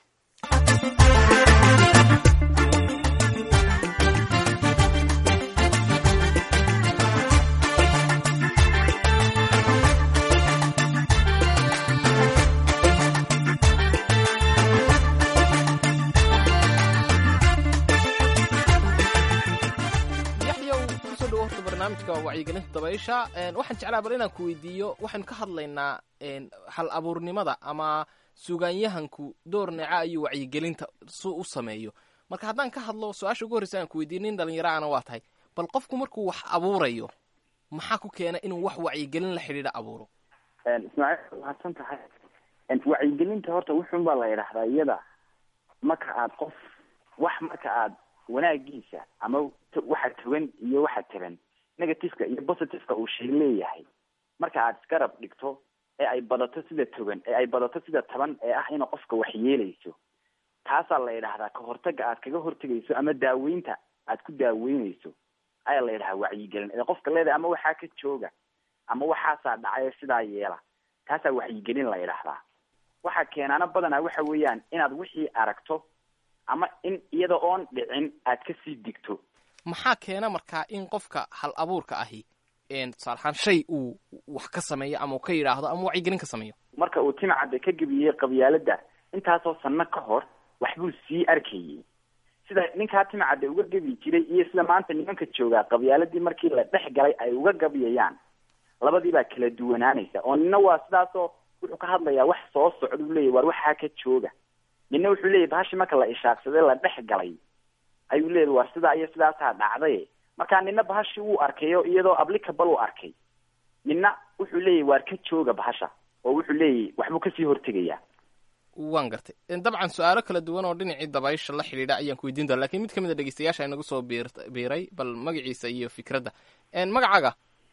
barnaamijka wacyigelinta dabaysha waxaan jeclaa bal inaan ku weydiiyo waxaynu ka hadlaynaa hal abuurnimada ama suugaanyahanku door neeca ayuu wacyigelinta su u sameeyo marka haddaan ka hadlo su-aasha ugu horreysa aan ku weydiiyo nin dhalinyaro ana waa tahay bal qofku markuu wax abuurayo maxaa ku keena inuu wax wacyigelin la xidhiidha abuuro ismaaciil mahadsan tahay wacyigelinta horta wuxun baa la idhaahdaa iyada marka aad qof wax marka aad wanaagiisa ama waxa togan iyo waxa tiran negativeka iyo positiveka uu shay leeyahay marka aad isgarab dhigto ee ay badato sida togan ee ay badato sida taban ee ah ina qofka wax yeelayso taasaa la yidhaahdaa ka hortaga aad kaga hortegayso ama daaweynta aad ku daaweynayso ayaa la yidhahaa wacyigelin ee qofka leedahay ama waxaa ka jooga ama waxaasaa dhacay sidaa yeela taasaa wacyigelin la yidhaahdaa waxa keenaana badanaa waxa weeyaan inaad wixii aragto ama in iyada oon dhicin aad kasii digto maxaa keena markaa in qofka hal abuurka ahi tusaale ahaan shay uu wax ka sameeyo ama uu ka yidhaahdo ama wacyigelin ka sameeyo marka uu timcadda ka gebiyey qabyaalada intaasoo sanno ka hor waxbuu sii arkayey sida ninkaa timcadda uga gebi jiray iyo sida maanta nimanka joogaa qabyaaladii markii la dhex galay ay uga gabyayaan labadii baa kala duwanaanaysa oo nina waa sidaasoo wuxuu ka hadlayaa wax soo socduu leeyahy waar waxaa ka jooga nina wuxuu leeyahy bahashi marka la ishaaqsaday la dhex galay ayuu leeyahy waar sidaa iyo sidaasaa dhacday markaa nina bahashi wuu arkayo iyadoo applicable u arkay nina wuxuu leeyahy waar ka jooga bahasha oo wuxuu leeyahy waxbuu kasii hortegayaa waan gartay dabcan su-aalo kala duwan oo dhinacii dabaysha la xidhiidha ayaan ku weydiin doona lakin mid ka mid a dhegeystayaasha inagu soo biir biiray bal magaciisa iyo fikradda magacaaga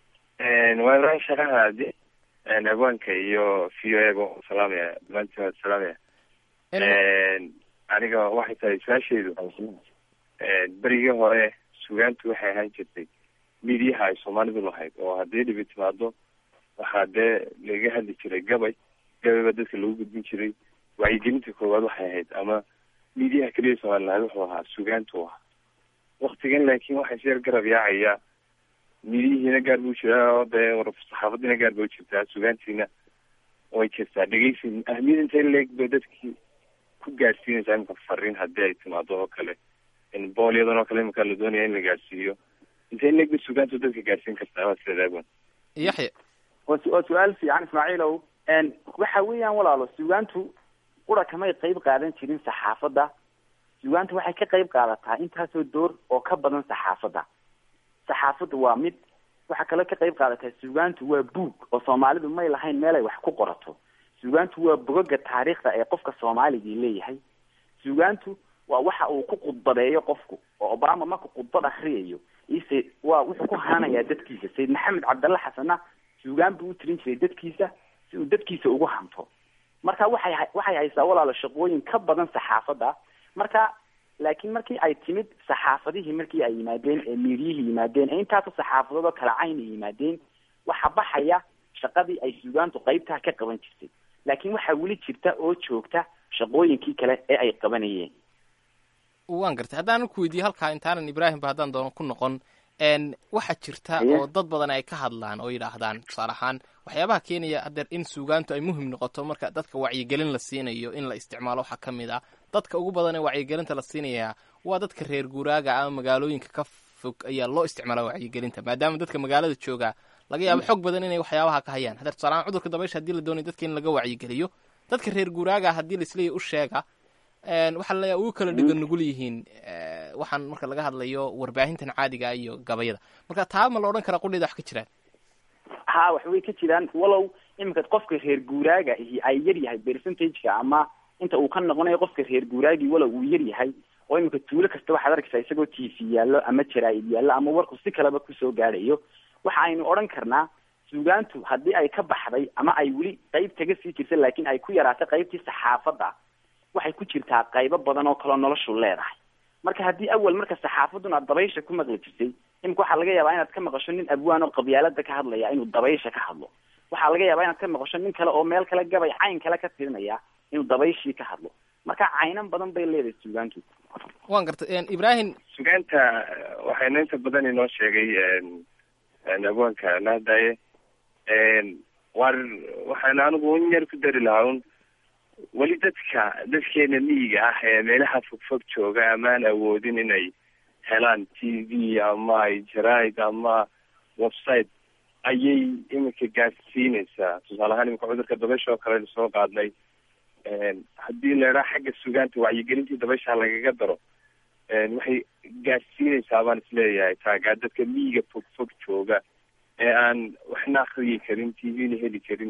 waa ibrahim sharaha abdi abwaanka iyo v o ega salaamaya dhammaantiin waad salaamaya aniga waxay tahay su-aashaydu berigii hore sugaantu waxay ahaan jirtay midiyaha ay soomaalidu lahayd oo haddii dhibi timaado waxaa dee laga hadli jiray gabay gabay baa dadka lagu gudbin jiray wacyigelinta koowaad waxay ahayd ama midiyaha keliya soomaali lahayd wuxuu ahaa sugaantu ahaa waktigan laakiin waxaa is yar garab yaacaya midihiina gaar buu jiraa oo dee war saxaafadiina gaar bay jirtaa sugaantiina way jirtaa dhegeysi ahmiyad intay leeg bay dadkii ku gaadhsiinaysaa imika fariin haddii ay timaado oo kale boolyadan oo kale imika la doonaya in la gaadhsiiyo intay leeg bay sugaantu dadka gaadhsiin kartaa waa sidaadaagwan yaxya waa su- waa su-aal fiican ismaaciilow waxa weeyaan walaalo sugaantu qura kamay qayb qaadan jirin saxaafadda sugaantu waxay ka qayb qaadataa intaasoo door oo ka badan saxaafadda saxaafaddu waa mid waxaa kaloo ka qayb qaadataa sugaantu waa buug oo soomaalidu may lahayn meel ay wax ku qorato sugaantu waa bogaga taariikhda ee qofka soomaaligii leeyahay sugaantu waa waxa uu ku khudbadeeyo qofku oo obama marku khudbad akriyayo ise waa wuxuu ku haanayaa dadkiisa sayid maxamed cabdalle xasanna sugaan buu u tirin jiray dadkiisa si uu dadkiisa ugu hanto marka waxay ha- waxay haysaa walaalo shaqooyin ka badan saxaafadda marka laakiin markii ay timid saxaafadihii markii ay yimaadeen ee miiryihii yimaadeen ee intaasoo saxaafadood oo kala cayn ay yimaadeen waxa baxaya shaqadii ay sugaantu qaybtaa ka qaban jirtay laakiin waxaa weli jirta oo joogta shaqooyinkii kale ee ay qabanayeen waan gartay haddaan ku weydiiye halkaa intaanan ibraahimba haddaan doono ku noqon n waxaa jirta Haye. oo dad badan ay ka hadlaan oo yidhaahdaan tusaale ahaan waxyaabaha keenaya hadeer in suugaantu ay muhim noqoto marka dadka wacyigelin la siinayo in la isticmaalo waxaa ka mid ah dadka ugu badan ee wacyigelinta la siinayaa waa dadka reer guuraaga ama magaalooyinka ka fog ayaa loo isticmaala wacyigelinta maadaama dadka magaalada jooga laga yaabo xog badan inay waxyaabaha ka hayaan hadeer tusaale ahaan cudurka dabaysha haddii la doonayo dadka in laga wacyigeliyo dadka reer guuraaga haddii laisleeyahy u sheega een, waxaa laleeyahay ugu kala dhiga nugul yihiin eh, waxaan marka laga hadlayo warbaahintan caadiga ah iyo gabayada marka taa ma la odhan karaa qudheeda wax ka jiraan ha wax way ka jiraan walow iminka qofka reer guuraaga ihi ay yar yahay percentageka ama inta uu ka noqonayo qofka reer guuraagii walow uu yar yahay oo iminka tuulo kasta waxaad arkaysaa isagoo t v yaallo ama jaraa'id yaallo ama warku si kaleba kusoo gaadhayo waxa aynu odhan karnaa suugaantu haddii ay ka baxday ama ay weli qayb kaga sii jirta laakiin ay ku yaraatay qaybtii saxaafadda waxay ku jirtaa qaybo badan oo kaloo noloshu leedahay marka haddii awal marka saxaafaduna aad dabaysha ku maqli jirtay imika waxaa laga yaabaa inaad ka maqasho nin abwaan oo qabyaalada ka hadlaya inuu dabaysha ka hadlo waxaa laga yaabaa inaad ka maqasho nin kale oo meel kale gabay cayn kale ka tirinaya inuu dabayshii ka hadlo marka caynan badan bay leedahay suugaantu waan gartay ibraahim sugaanta waxayna inta badan inoo sheegay abwaanka lahadaye war waxaan anigu un yar ku dari lahaa un weli dadka dadkeena miyiga ah ee meelaha fogfog jooga amaan awoodin inay helaan t v ama ay jaraid ama website ayay iminka gaadsiinaysaa tusaale ahaan iminka cudurka dabaysha oo kale soo qaadnay haddii la idhaha xagga sugaanta wacyigelintii dabaysha lagaga daro waxay gaadsiinaysaa baan isleeyahay taagaa dadka miyiga fog fog jooga ee aan waxna akriyi karin t v-na heli karin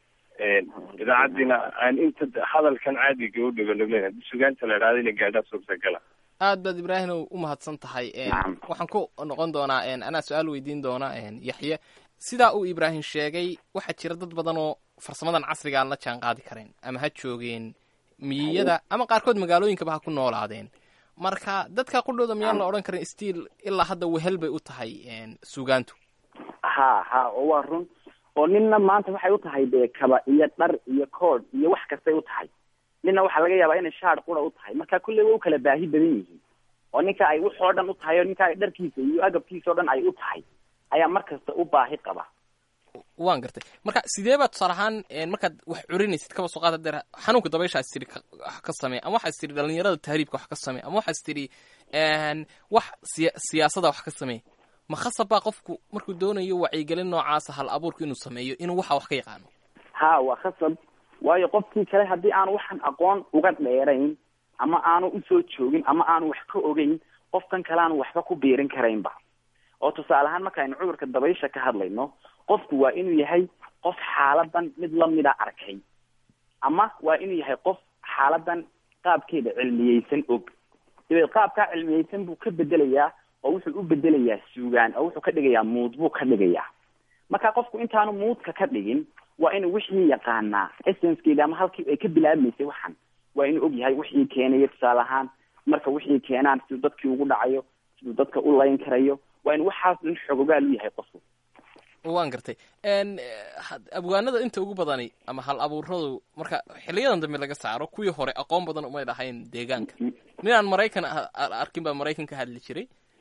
idaacadiina aan inta hadalkan caadiga u dhaganuglen haddii sugaanta la idhahda ina gaadhaa suurtagala aad baad ibraahim u mahadsan tahay waxaan ku noqon doonaa anaa su-aal weydiin doona yaxye sidaa uu ibraahim sheegay waxaa jira dad badan oo farsamadan casriga aan la jaan qaadi karayn ama ha joogeen miyiyada ama qaarkood magaalooyinkaba ha ku noolaadeen marka dadka qudhooda miyaan la odhan karin stiil ilaa hadda wehel bay u tahay sugaantu ha ha oo waa run oo ninna maanta waxay u tahay dee kaba iyo dhar iyo kood iyo wax kastay u tahay ninna waxaa laga yaabaa inay shaar qura u tahay marka kulley way u kala baahi badan yihiin oo ninka ay waxoo dhan u tahay oo ninka dharkiisa iyo agabkiisa o dhan ay u tahay ayaa mar kasta u baahi qaba waan gartay marka sidee baa tusaale ahaan markaad wax curinaysid kaba soo qaata deer xanuunka dabaysha is tiri wax ka samee ama waxaa is tiri dhalinyarada tahriibka wax ka samee ama waxaa is tiri wax siya siyaasada wax ka samee ma khasab baa qofku markuu doonayo wacyigelin noocaasa hal abuurku inuu sameeyo inuu waxa wax ka yaqaano ha waa khasab waayo qofkii kale haddii aanu waxan aqoon uga dheerayn ama aanu usoo joogin ama aanu wax ka ogeyn qofkan kale aanu waxba ku biirin karaynba oo tusaale ahaan marka aynu cudurka dabaysha ka hadlayno qofku waa inuu yahay qof xaaladan mid lamida arkay ama waa inuu yahay qof xaaladan qaabkeeda cilmiyeysan og dabeed qaabkaa cilmiyeysan buu ka bedelayaa oo wuxuu u bedelayaa suugaan oo wuxuu ka dhigayaa muud buu ka dhigayaa marka qofku intaanu muudka ka dhigin waa inuu wixii yaqaanaa essencekeeda ama halkii ay ka bilaabmaysay waxan waa inuu og yahay wixii keenaya tusaale ahaan marka wixii keenaan siduu dadkii ugu dhacayo siduu dadka u layn karayo waa in waxaas dhan xogogaal u yahay qofku waan gartay abwaanada inta ugu badani ama hal abuuradu marka xiliyadan dambe laga saaro kuwii hore aqoon badan umay dhahayn deegaanka nin aan maraykan arkin baa maraykan ka hadli jiray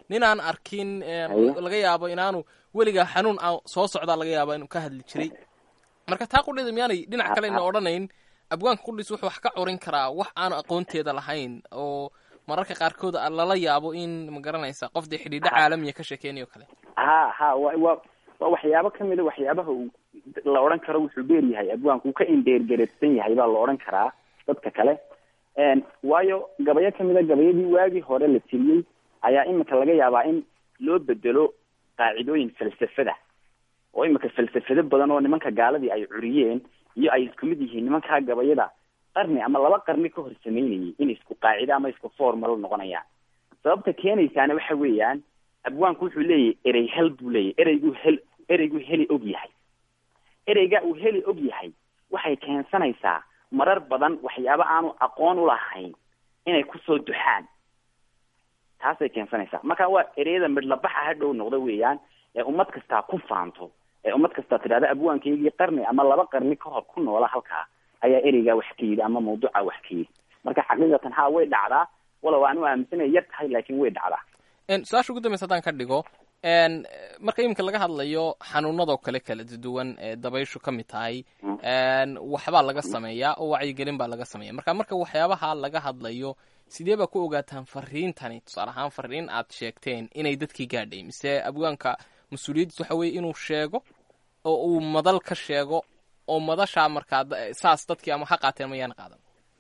nin aan arkin laga yaabo inaanu weligaa xanuun aan soo socdaa laga yaaba inuu ka hadli jiray marka taa qudheeda miyaanay dhinac kale ina odhanayn abwaanka qudhiis wuxuu wax ka curin karaa wax aanu aqoonteeda lahayn oo mararka qaarkood lala yaabo in ma garanaysa qof dee xidhiidho caalamiya ka sheekeynayo kale ha ha wa wa waa waxyaabo kamida waxyaabaha uu la odhan karo wuxuu dheer yahay abwaanku uu ka indheergareedsan yahay baa la odhan karaa dadka kale waayo gabayo kamida gabayadii waagii hore la tiriyey ayaa imika laga yaabaa in loo bedelo qaacidooyin falsafada oo imika falsafado badan oo nimanka gaaladii ay curiyeen iyo ay isku mid yihiin nimankaa gabayada qarni ama laba qarni ka hor sameynayay in isku qaacido ama isku formal noqonayaan sababta keenaysaana waxa weeyaan abwaanku wuxuu leeyahay erey hel buu leeyahy ereygu hel ereygu heli og yahay ereyga uu heli og yahay waxay keensanaysaa marar badan waxyaabo aanu aqoon u lahayn inay kusoo duxaan taasay keensanaysaa marka waa ereyada midlabaxa hadhow noqda weeyaan ee ummad kastaa ku faanto ee ummad kastaa tidhahda abwaankaygii qarni ama laba qarni ka hor ku noola halkaa ayaa ereygaa wax ka yidhi ama mawduuca wax ka yidhi marka xaqiiqatan ha way dhacdaa walow aan u aaminsanaya yar tahay laakiin way dhacdaa su-aasha ugu dambaysa haddaan ka dhigo marka iminka laga hadlayo xanuunadoo kale kala duwan ee dabayshu ka mid tahay waxbaa laga sameeyaa oo wacyigelin baa laga sameeya marka marka waxyaabaha laga hadlayo sidee baa ku ogaataan fariintani tusaale ahaan fariin aad sheegteen inay dadkii gaadhay mise abwaanka mas-uuliyaddiis waxa weye inuu sheego oo uu madal ka sheego oo madashaa markaa saas dadkii ama ha qaateen mayaana qaadan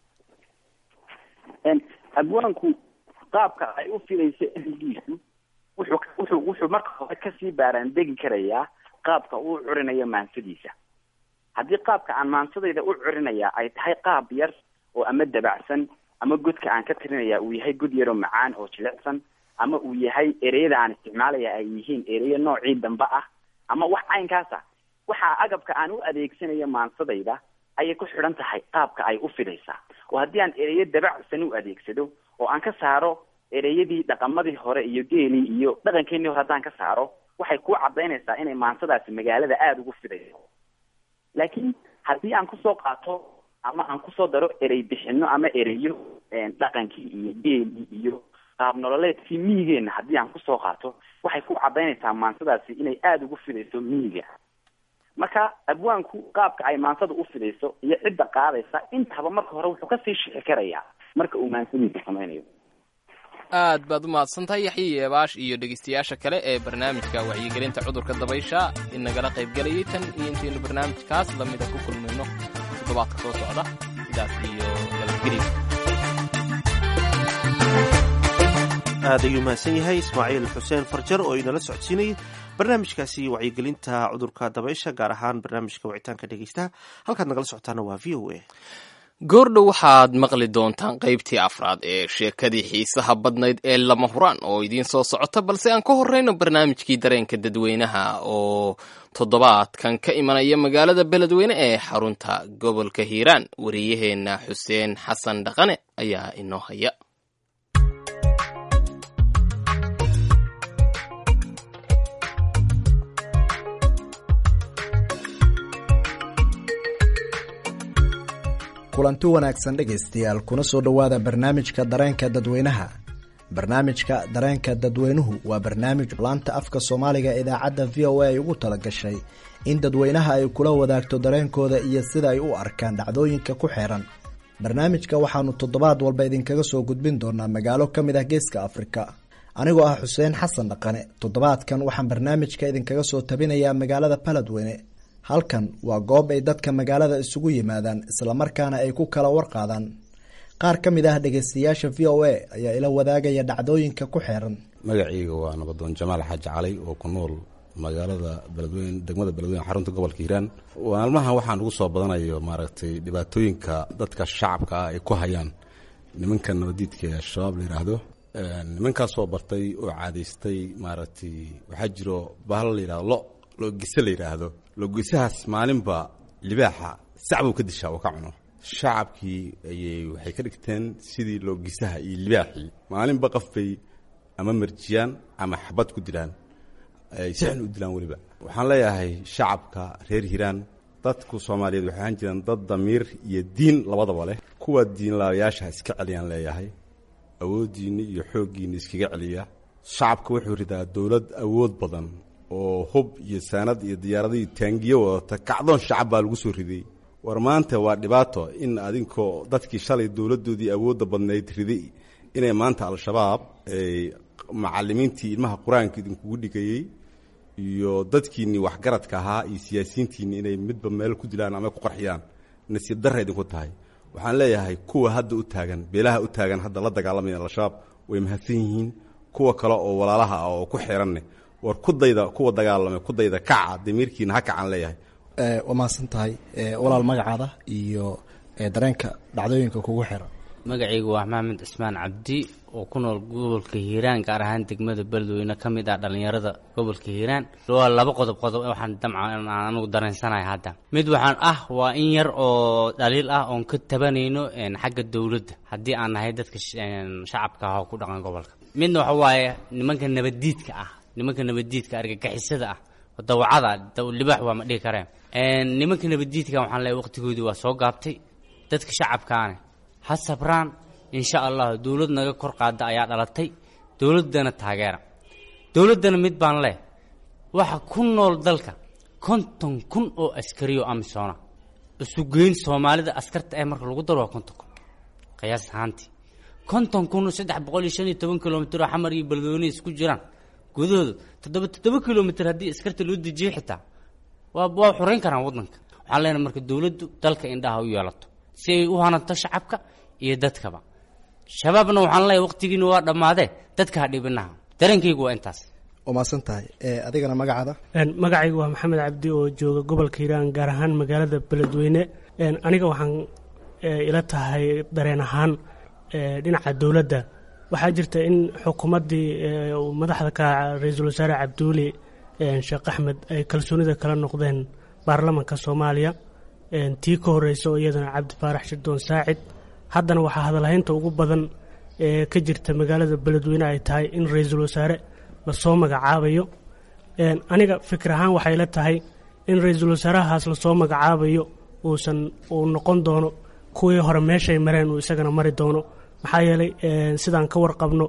abwaanku qaabka ay u filayso ereygiisu wuxuu wuxuu wuxuu marka hore kasii baaraan degi karayaa qaabka uu curinayo maansadiisa haddii qaabka aan maansadayda u curinaya ay tahay qaab yar oo ama dabacsan ama godka aan ka tirinaya uu yahay god yaroo macaan oo jilicsan ama uu yahay ereyada aan isticmaalaya ay yihiin ereyo noocii dambe ah ama wax caynkaasa waxaa agabka aan u adeegsanayo maansadayda ayay ku xidhan tahay qaabka ay u fidaysaa oo haddii aan ereyo dabacsan u adeegsado oo aan ka saaro ereyadii dhaqamadii hore iyo geelii iyo dhaqankeenii hore haddaan ka saaro waxay ku cadaynaysaa inay maansadaasi magaalada aada ugu fidayso laakiin haddii aan kusoo qaato ama aan kusoo daro erey bixino ama ereyo dhaqankii iyo geelii iyo qaab nololeedkii miyigeena haddii aan kusoo qaato waxay ku cadaynaysaa maansadaasi inay aada ugu fidayso miyiga marka abwaanku qaabka ay maansada u fidayso iyo cidda qaadaysa intaba marka hore wuxuu kasii shixi karayaa marka uu maansadiisa samaynayo aad baad u mahadsantahay yaxya yeebaash iyo dhegeystayaasha kale ee barnaamijka wacyigelinta cudurka dabaysha inagala qaybgelayay tan iyo intaynu barnaamijkaas lamida ku kulmayno toddobaadka soo socda sidaas iyo nabadgelya aad ayuu mahadsan yahay ismaaciil xuseen farjar oo inala socodsiinayay barnaamijkaasi wacyigelinta cudurka dabaysha gaar ahaan barnaamijka wicitaanka dhegeystaha halkaad nagala socotaana waa v o a goordhow waxaad maqli doontaan qaybtii afraad ee sheekadii xiisaha badnayd ee lama huraan oo idiin soo socota balse aan ka horreyno barnaamijkii dareenka dadweynaha oo toddobaadkan ka imanaya magaalada beledweyne ee xarunta gobolka hiiraan wariyaheenna xuseen xasan dhaqane ayaa inoo haya kulanti wanaagsan dhegaystayaal kuna soo dhowaada barnaamijka dareenka dadweynaha barnaamijka dareenka dadweynuhu waa barnaamij laanta afka soomaaliga idaacadda v o a ay ugu talagashay in dadweynaha ay kula wadaagto dareenkooda iyo sida ay u arkaan dhacdooyinka ku xeeran barnaamijka waxaanu toddobaad walba idinkaga soo gudbin doonaa magaalo ka mid ah geeska afrika anigoo ah xuseen xasan dhaqane toddobaadkan waxaan barnaamijka idinkaga soo tabinayaa magaalada baladweyne halkan waa goob ay dadka magaalada isugu yimaadaan islamarkaana ay ku kala warqaadaan qaar ka mid ah dhegeystayaasha v o a ayaa ila wadaagaya dhacdooyinka ku xeeran magacayga waa nabadoon jamaal xaaji calay oo ku nool magaalada beledweyne degmada beledweyne xarunta gobolka hiiraan maalmahan waxaan ugu soo badanayo maaragtay dhibaatooyinka dadka shacabka ah ay ku hayaan nimanka nabadiidka ee al-shabaab la yidhaahdo nimankaasoo bartay oo caadaystay maaragtay waxaa jiro bahal la yidhahdo lo loogise la yidhaahdo loogisahaas maalinba libaaxa sacbuu ka dishaa oo ka cuno shacabkii ayay waxay ka dhigteen sidii loogisaha iyo libaaxii maalinba qof bay ama marjiyaan ama xabad ku dilaan ay si xun u dilaan weliba waxaan leeyahay shacabka reer hiiraan dadku soomaaliyeed waxay ahaan jiraan dad damiir iyo diin labadaba leh kuwa diinlaayaasha iska celiyaan leeyahay awooddiinni iyo xooggiinni iskaga celiya shacabka wuxuu ridaa dowlad awood badan oo hub iyo saanad iyo diyaarado iyo taangiyo wadata kacdoon shacab baa lagu soo riday war maanta waa dhibaato in adinkoo dadkii shalay dowladdoodii awoodda badnayd riday inay maanta al-shabaab macalimiintii ilmaha qur-aanka idinkugu dhigayey iyo dadkiinnii waxgaradka ahaa iyo siyaasiyiintiinni inay midba meel ku dilaan ama ku qarxiyaan nasiib darra idinku tahay waxaan leeyahay kuwa hadda u taagan beelaha u taagan hadda la dagaalamaya al-shabaab way mahadsan yihiin kuwa kale oo walaalaha ah oo ku xiranne war kudayda kuwa dagaalamay kudayda kaca damiirkiina ha kacaan leeyahay waa mahadsan tahay walaal magacaada iyo dareenka dhacdooyinka kugu xiran magacaygu waa maxamed cismaan cabdi oo ku nool gobolka hiiraan gaar ahaan degmada beledweyne ka mid ah dhallinyarada gobolka hiiraan waa laba qodob qodob waxaan damca aan anigu dareensanahay hadda mid waxaan ah waa in yar oo dhaliil ah oon ka tabanayno xagga dowladda haddii aan nahay dadka shacabka ah oo ku dhaqan gobolka midna waxa waaye nimanka nabaddiidka ah nimanka nabaddiidka argagixisada ah dawacada libaax waa ma dhihi kareen nimanka nabaddiidka waxaan leeyahay waqtigoodii waa soo gaabtay dadka shacabkaane ha sabraan insha allah dowlad naga kor qaada ayaa dhalatay dowladdana taageera dowladdana mid baan leh waxa ku nool dalka konton kun oo askariyo amisoona isugeyn soomaalida askarta ee marka lagu daro waa konton kun qiyaas ahaantii konton kun saddex boqol iyo shan iyo toban kilomitr oo xamar iyo beledweyne isku jiraan gudahooda toddoba toddoba kilomitr haddii askarta loo dejiyo xitaa waa waa xoreyn karaan waddanka waxaan leenahay marka dowladdu dalka indhaha u yeelato si ay u hananto shacabka iyo dadkaba shabaabna waxaan leeyahay waqtigiina waa dhammaadee dadka ha dhibinaha dareenkaygu waa intaas waa mahadsan tahay adigana magacaada magacaygu waa maxamed cabdi oo jooga gobolka hiiraan gaar ahaan magaalada beledweyne aniga waxaan ila tahay dareen ahaan dhinaca dowladda waxaa jirta in xukuumaddii madaxda ka ra-iisul wasaare cabduuli sheekh axmed ay kalsoonida kala noqdeen baarlamanka soomaaliya tii ka horeysa oo iyadana cabdi faarax shirdoon saacid haddana waxaa hadalhaynta ugu badan ee ka jirta magaalada beledweyne ay tahay in ra-iisul wasaare lasoo magacaabayo aniga fikir ahaan waxay la tahay in ra-iisul wasaarahaas lasoo magacaabayo uusan uu noqon doono kuwii hore meeshay mareen uu isagana mari doono maxaa yeelay sidaan ka warqabno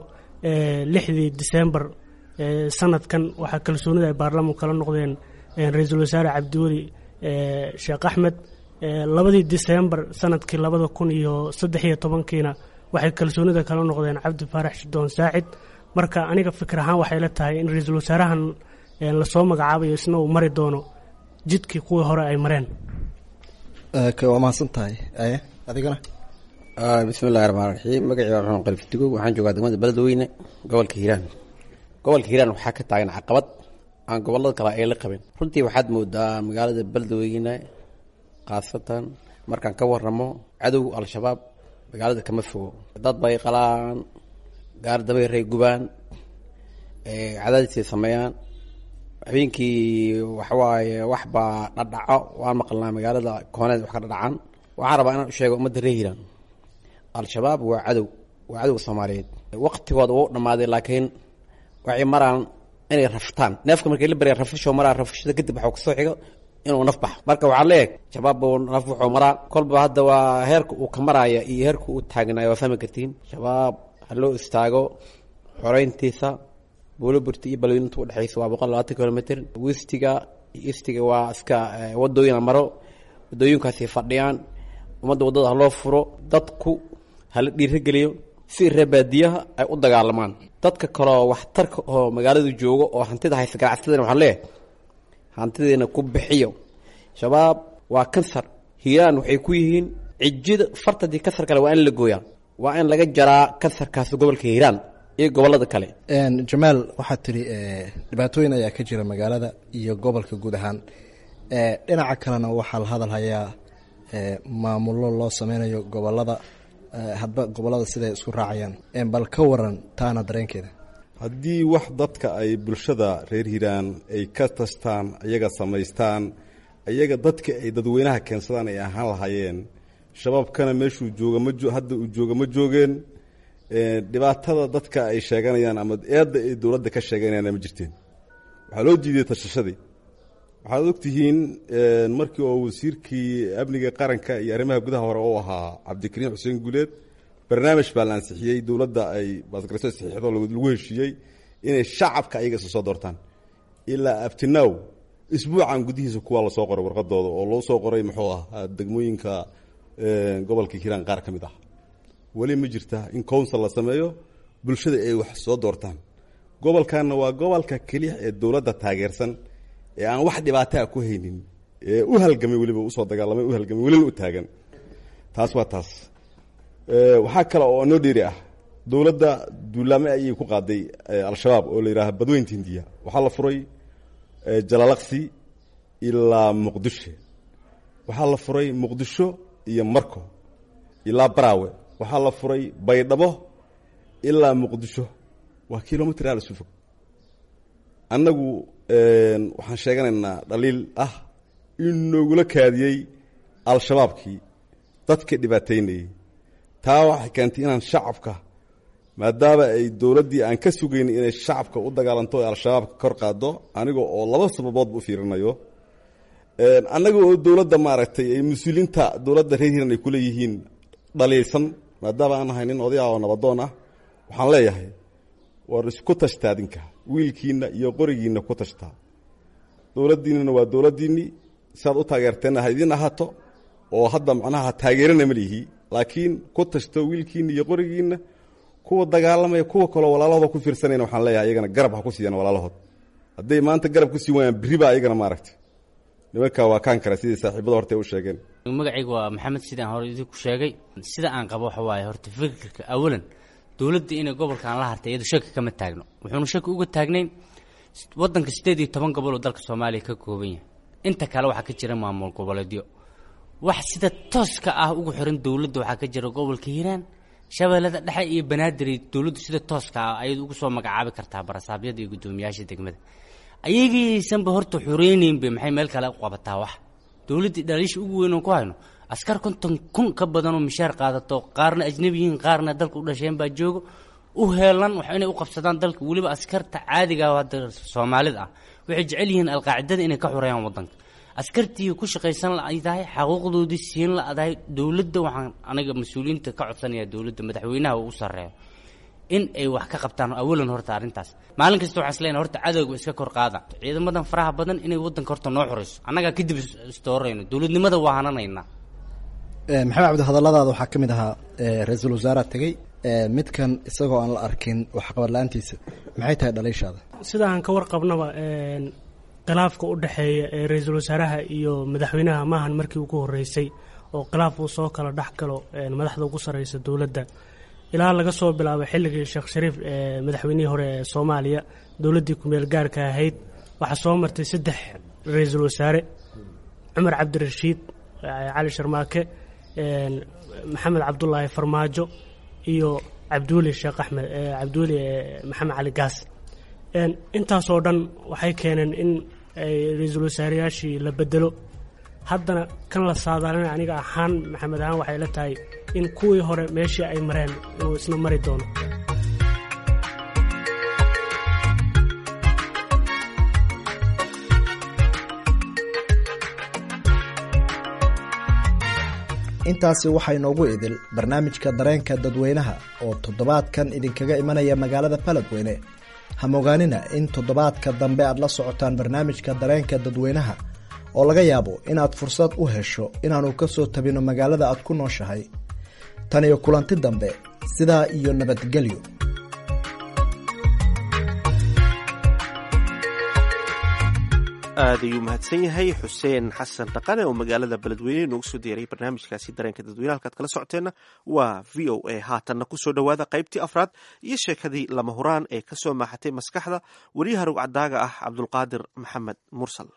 lixdii disembar sanadkan waxaa kalsoonida ay baarlamanku kala noqdeen ra-iisul wasaare cabdiweli sheekh axmed labadii disembar sanadkii labada kun iyo saddex iyo tobankiina waxay kalsoonida kala noqdeen cabdi faarax shidoon saacid marka aniga fikir ahaan waxay la tahay in ra-iisul wasaarahan lasoo magacaabayo isna uu mari doono jidkii kuwii hore ay mareen waa mahadsan tahay adigana bismi illahi raxmaan raxiim magacii waa maxamed qalfitigo waxaan joogaa degmada beledweyne gobolka hiiraan gobolka hiiraan waxaa ka taagan caqabad aan gobolada kale ay la qabin runtii waxaad moodaa magaalada beledweyne khaasatan markaan ka waramo cadow al-shabaab magaalada kama fogo dad bay qalaan gaar dabayray gubaan cadaadisay sameeyaan habeenkii waxawaaye wax baa dhadhaco waan maqalnaa magaalada kooneed wax ka dhadhacan waxaan rabaa inaan u sheego ummadda reer hiiraan al-shabaab waa cadow waa cadowga soomaaliyeed waqtigooda wau dhammaaday laakiin waxay maraan inay raftaan neefka markay la barya rafasho maraa rafashada kadib waxuu kasoo xigo inuu naf baxo marka waxaa leeyahay shabaab buu naf wuxuu maraa kolba hadda waa heerka uu ka maraaya iyo heerka uu taagnaaya waa fahmi kartiin shabaab ha loo istaago xoreyntiisa buuloburti iyo balweyninta udhexeysa waa boqol labaatan kilomitr wistiga iyo istiga waa iska wadooyina maro wadooyinkaasi fadhiyaan ummadda waddada ha loo furo dadku hala dhiirageliyo si reebaadiyaha ay u dagaalamaan dadka kaleo waxtarka oo magaaladu joogo oo hantida haysa ganacsatadana waxaan leeyahay hantideena ku bixiyo shabaab waa kansar hiiraan waxay ku yihiin cijida fartadii kansar kale waa in la gooyaa waa in laga jaraa kansarkaasi gobolka hiiraan iyo gobolada kale jamaal waxaad tidhi dhibaatooyin ayaa ka jira magaalada iyo gobolka guud ahaan dhinaca kalena waxaa la hadal hayaa maamullo loo sameynayo gobolada hadba gobolada siday isku raacayaan bal ka waran taana dareenkeeda haddii wax dadka ay bulshada reer hiiraan ay ka tastaan ayaga samaystaan ayaga dadka ay dadweynaha keensadaan ay ahaan lahaayeen shabaabkana meeshuu jooga ma hadda uu jooga ma joogeen dhibaatada dadka ay sheeganayaan ama eedda ay dowladda ka sheeganayaan ma jirteen waxaa loo diiday tashashadii waxaad ogtihiin markii oo wasiirkii amniga qaranka iyo arrimaha gudaha hore u ahaa cabdikariim xuseen guuleed barnaamij baa la ansixiyey dowladda ay baasgarayso saxiixdo lagu heshiiyey inay shacabka ayaga isa soo doortaan ilaa abtinaw isbuucan gudihiisa kuwaa lasoo qoray warqadooda oo loo soo qoray muxuu ah degmooyinka gobolka hiiraan qaar ka mid ah weli ma jirta in council la sameeyo bulshada ay wax soo doortaan gobolkanna waa gobolka keliya ee dowladda taageersan ee aan wax dhibaataa ku haynin ee u halgamay weliba usoo dagaalamay u halgamay welina u taagan taas waa taas waxaa kale oo noo dheeri ah dowladda duulaame ayay ku qaaday al-shabaab oo la yidhaaha badweynta hindiya waxaa la furay jalalaqsi ilaa muqdisho waxaa la furay muqdisho iyo marko ilaa baraawe waxaa la furay baydhabo ilaa muqdisho waa kilomitr aal isu fog annagu waxaan sheeganaynaa dhaliil ah in noogula kaadiyey al-shabaabkii dadka dhibaateynayey taa waxay keentay inaan shacabka maadaama ay dowladdii aan ka sugayn inay shacabka u dagaalanto ee al-shabaabka kor qaado aniga oo laba sababoodba u fiirinayo annaga oo dowladda maaragtay ay mas-uuliyiinta dowladda reer hiiran ay kuleeyihiin dhaliilsan maadaama aan ahay nin oday ah oo nabadoon ah waxaan leeyahay war isku tashtaa adinka wiilkiinna iyo qorigiinna ku tashtaa dowladdiinnana waa dowladdiinnii siaad u taageerteenna ha idiin ahaato oo hadda macnaha taageerana ma lihi laakiin ku tashto wiilkiinna iyo qorigiinna kuwa dagaalamaya kuwa kaloo walaalahooda ku fiirsanayna waxaan leeyahay iyagana garab ha ku siiyaan walaalahood hadday maanta garab ku sii waayaan berri baa iyagana maaragtay nimankaa waa kaan kale sidii saaxiibada horta ay u sheegeen magacayga waa maxamed sidaan hore idinku sheegay sida aan qabo waxa waaye horta fikirka awalan dowladda inay gobolkan la hartay iyadu shaki kama taagno wuxuuna shaki uga taagnayn wadanka sideed iyo toban gobol oo dalka soomaaliya ka kooban yahay inta kale waxaa ka jira maamul goboleedyo wax sida tooska ah ugu xiran dowladda waxaa ka jira gobolka hiiraan shabeellada dhexe iyo banaadir dowladdu sida tooska ah ayadu ugu soo magacaabi kartaa barasaabyada iyo guddoomiyaasha degmada ayagaysanba horta xoreyneynba maxay meel kale u qabataa wax dowladdii dhaliisha ugu weyn oon ku hayno askar konton kun ka badanoo mishaar qaadato qaarna ajnabi yihiin qaarna dalka u dhasheen baa joogo u heelan wax inay u qabsadaan dalka weliba askarta caadiga ah hadda soomaalida ah waxay jecel yihiin alqaacidada inay ka xoreeyaan wadanka askartii ku shaqaysan la-dahay xaquuqdoodii siin la-dahay dowladda waxaan aniga mas-uuliyiinta ka codsanaya dowladda madaxweynaha uu u sarreeyo in ay wax ka qabtaan awalan horta arrintaas maalin kasta waxaan isleeyahay horta cadowga iska kor qaada ciidamadan faraha badan inay wadanka horta noo xoreyso annagaa kadib istoorayno dowladnimada waa hananaynaa maxamed cabdi hadalladaada waxaa ka mid ahaa ra-iisul wasaaraha tegey midkan isagoo aan la arkin waxqabad la-aantiisa maxay tahay dhaliishaada sida aan ka warqabnaba khilaafka u dhexeeya ee ra-iisul wasaaraha iyo madaxweynaha maahan markii ugu horeysay oo khilaaf uu soo kala dhex galo madaxda ugu sarreysa dowladda ilaa laga soo bilaabay xilligii sheekh shariif ee madaxweynihii hore ee soomaaliya dowladdii kumeel gaarka ahayd waxaa soo martay saddex ra-iisul wasaare cumar cabdirashiid cali sharmaake maxamed cabdulaahi farmaajo iyo cabdiweli sheekh axmed cabdiweli maxamed cali gaas intaasoo dhan waxay keeneen in ra-iisul wasaareyaashii la bedelo haddana kan la saadaalinay aniga ahaan maxamed ahaan waxay la tahay in kuwii hore meeshii ay mareen inuu isna mari doono intaasi waxaa inoogu idil barnaamijka dareenka dadweynaha oo toddobaadkan idinkaga imanaya magaalada baladweyne hamogaanina in toddobaadka dambe aad la socotaan barnaamijka dareenka dadweynaha oo laga yaabo inaad fursad u hesho inaannu ka soo tabino magaalada aad ku nooshahay tan iyo kulanti dambe sidaa iyo nabadgelyo aad ayuu mahadsan yahay xuseen xasan dhaqane oo magaalada beledweyne noogu soo diyaray barnaamijkaasi dareenka dadweyne halkaad kala socoteenna waa v o a haatanna kusoo dhowaada qaybtii afraad iyo sheekadii lama huraan ee ka soo maaxatay maskaxda weliyaha rugcadaaga ah cabdulqaadir maxamed mursal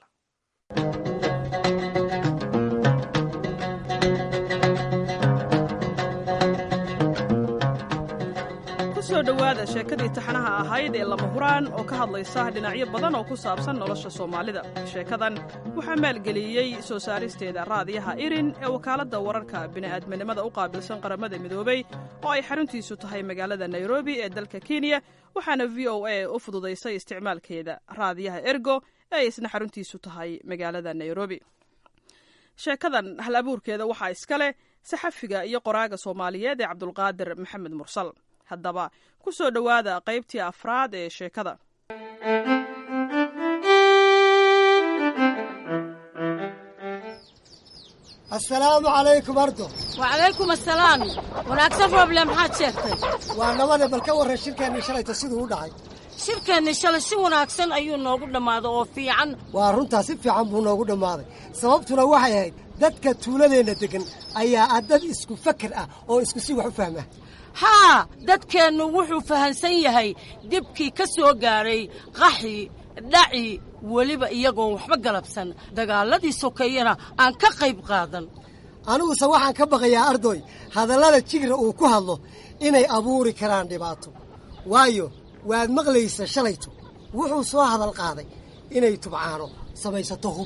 kusoo dhowaada sheekadii taxanaha ahayd ee lama huraan oo ka hadlaysa dhinacyo badan oo ku saabsan nolosha soomaalida sheekadan waxaa maalgeliyey soo saaristeeda raadiyaha irin ee wakaaladda wararka bini'aadminimada u qaabilsan qaramada midoobay oo ay xaruntiisu tahay magaalada nairobi ee dalka kenya waxaana v o a u fududaysay isticmaalkeeda raadiyaha ergo ee isna xaruntiisu tahay magaalada nairobi sheekadan hal abuurkeeda waxaa iska leh saxafiga iyo qoraaga soomaaliyeed ee cabdulqaadir maxamed mursal haddaba ku soo dhowaada qaybtii afraad ee sheekada asalaamu calaykum ardo wacalaykum asalaam wanaagsan rooble maxaad sheegtay waa nabade bal ka warran shirkeennii shalayto siduu u dhacay shirkeenni shalay si wanaagsan ayuu noogu dhammaaday oo fiican waa runtaa si fiican buu noogu dhammaaday sababtuna waxay ahayd dadka tuuladeenna deggan ayaa ah dad isku fakar ah oo isku si wax u fahma haa dadkeennu wuxuu fahansan yahay dibkii ka soo gaaray qaxi dhaci weliba iyagoon waxba galabsan dagaaladii sokeeyana aan ka qayb qaadan aniguse waxaan ka baqayaa ardoy hadallada jigra uu ku hadlo inay abuuri karaan dhibaato waayo waad maqlaysa shalayto wuxuu soo hadal qaaday inay tubcaano samaysato hub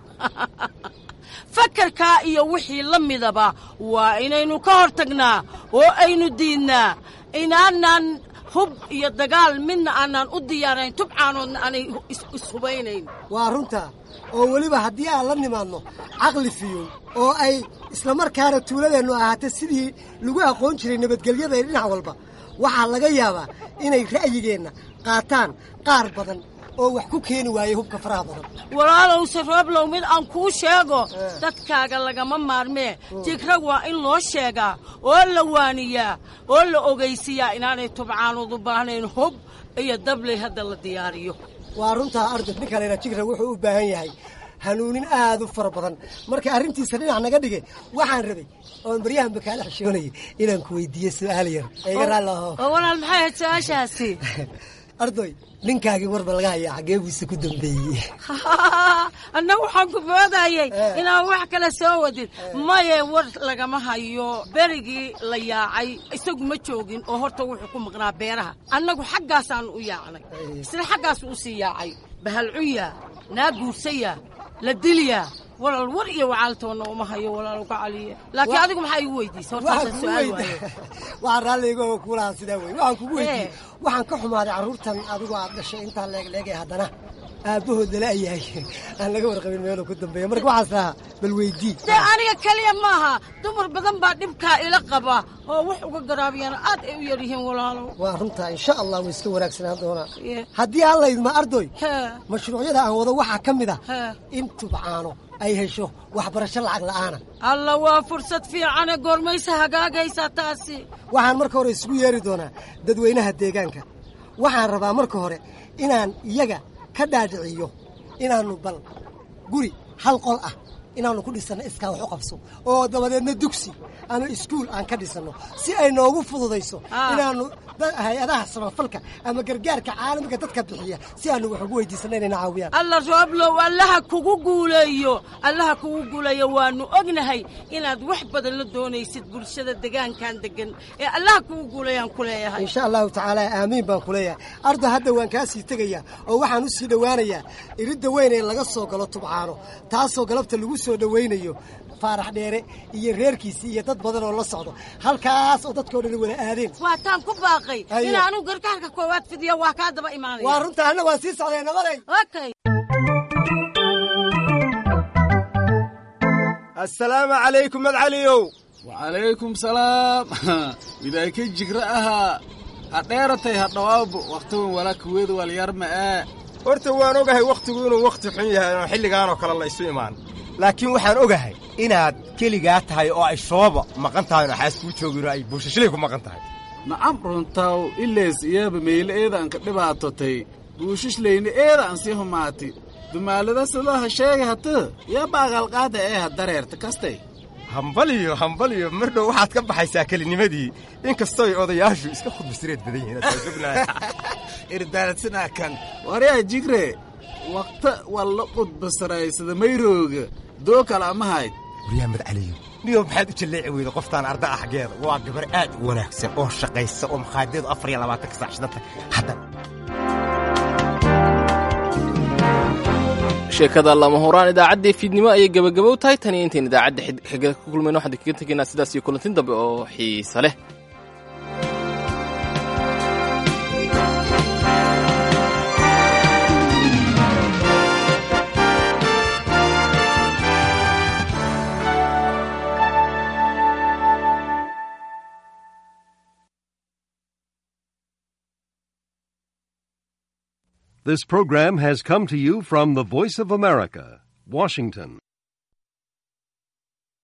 fakarkaa iyo wixii la midaba waa inaynu ka hor tagnaa oo aynu diidnaa inaanan hub iyo dagaal midna aanaan u diyaarayn tubcaanoodna aanay ishubaynayn waa runtaa oo weliba haddii aan la nimaadno caqli fiyow oo ay islamarkaana tuuladeennu ahaatay sidii lagu aqoon jiray nabadgelyada ee dhinac walba waxaa laga yaabaa inay ra'yigeenna qaataan qaar badan oo wax ku keeni waayey hubka faraha badan walaalowse rooblow mid aan kuu sheego dadkaaga lagama maarmee jigra waa in loo sheegaa oo la waaniyaa oo la ogaysiiyaa inaanay tubcaanood u baahnayn hub iyo dabley hadda la diyaariyo waa runtaa ardob ninkanayna jigra wuxuu u baahan yahay hanuunin aad u fara badan marka arrintiisa dhinac naga dhigay waxaan rabay oon baryahanba kaala xishoonayay inaan ku weydiiye su'aal yar iga raalli aho oo walaal maxay ahayd su-aashaasi ardoy ninkaagii warba laga hayaa xaggee buuse ku dambeeyey anna waxaan ku moodayay inaan wax kale soo wadin maye war lagama hayo berigii la yaacay isagu ma joogin oo horta wuxuu ku maqnaa beeraha annagu xaggaasaan u yaacnay isna xaggaasu u sii yaacay bahalcuya naa guursaya la dilya walaal war iyo wacaaltoonna uma hayo walaal ka caliye laakiin adigu maxaa igu weydiisay hortaasa su-aal waaye waxaan raalliga kuulahaa sidaa wey waxaan kugu weydiiyey waxaan ka xumaaday carruurtan adigu aad dhashay intaa leegleegay haddana aabbahood lala yahay aan laga warqabin meeluu ku dambeeya marka waxaas lahaa bal weydii dee aniga keliya maaha dumar badan baa dhibkaa ila qaba oo wax uga garaabiyana aad ay u yar yihiin walaalow waa runtaa insha allah way iska wanaagsanaan doonaa haddii aan laydma ardoy mashruucyada aan wado waxaa ka mid ah in tubcaano ay hesho waxbarasho lacag la'aana alla waa fursad fiicane goormaysa hagaagaysaa taasi waxaan marka hore isugu yeeri doonaa dadweynaha deegaanka waxaan rabaa marka hore inaan iyaga ka dhaadhiciyo inaannu bal guri hal qol ah inaannu ku dhisanno iskaa wax u qabso oo dabadeedna dugsi ama iskuul aan ka dhisanno si ay noogu fududayso inaannu hay-adaha samafalka ama gargaarka caalamiga dadka bixiya si aanu wax ugu weydiisanno inayna caawiyaan alla rooblow allaha kugu guuleeyo allaha kugu guuleeyo waannu ognahay inaad wax badan la doonaysid bulshada degaankan degan ee allaha kugu guuleeyaan ku leeyahay insha allahu tacaala aamiin baan ku leeyahay ardo hadda waan kaa sii tegayaa oo waxaan u sii dhowaanayaa iridda weyn ee laga soo galo tubcaano taasoo galabta lagu soo dhowaynayo faarax dheere iyo reerkiisii iyo dad badan oo la socdo halkaas oo dadkao dhan wada aadeen waataan ku baaqay in anugu gargaarka koowaad fidiyo waa kaa daba imaanaya waa runta anna waan sii socday nabaday okay assalaamu calaykum madcaliyow wacalaykum salaam widaayka jigra ahaa ha dheeratay ha dhawaabo wakhtigan walaakuweeda walyarma ee horta waan ogahay wakhtigu inuu wakhti xun yahay oo xilligaanoo kale la isu imaan laakiin waxaan ogahay inaad keligaa tahay oo ay shooba maqan tahay oo xaas kuu joogin oo ay buushashlay ku maqan tahay nacam runtaw ileys iyaaba meyle eedaan ka dhibaatotay buushishlayni eedaan sii humaati dumaalada sidaha sheega hata yaa baaqalqaada ee ha dareerta kastay hambaliyo hambaliyo mar dhow waxaad ka baxaysaa kelinimadii inkastooy odayaashu iska khudbasireed badan yihiin irdaaladsanaa kan waryaa jigre wakta walla qudbasaraysada mayrooga doo kale ama hayd waryaa madcaliyo niyo maxaad u jalleeci weyda qoftaan arda ah xaggeeda waa gabar aad u wanaagsan oo shaqaysa oo makhaadiyeedu afar iyo labaatanka saac shidanta hadda sheekada lama huraan idaacaddii fiidnimo ayay gebagabow tahay tan iyo intayn idaacadda xiga ka kulmayno waxaan kaga tegaynaa sidaas iyo kulantin dambe oo xiisa leh This program has come to you from the Voice of America, Washington.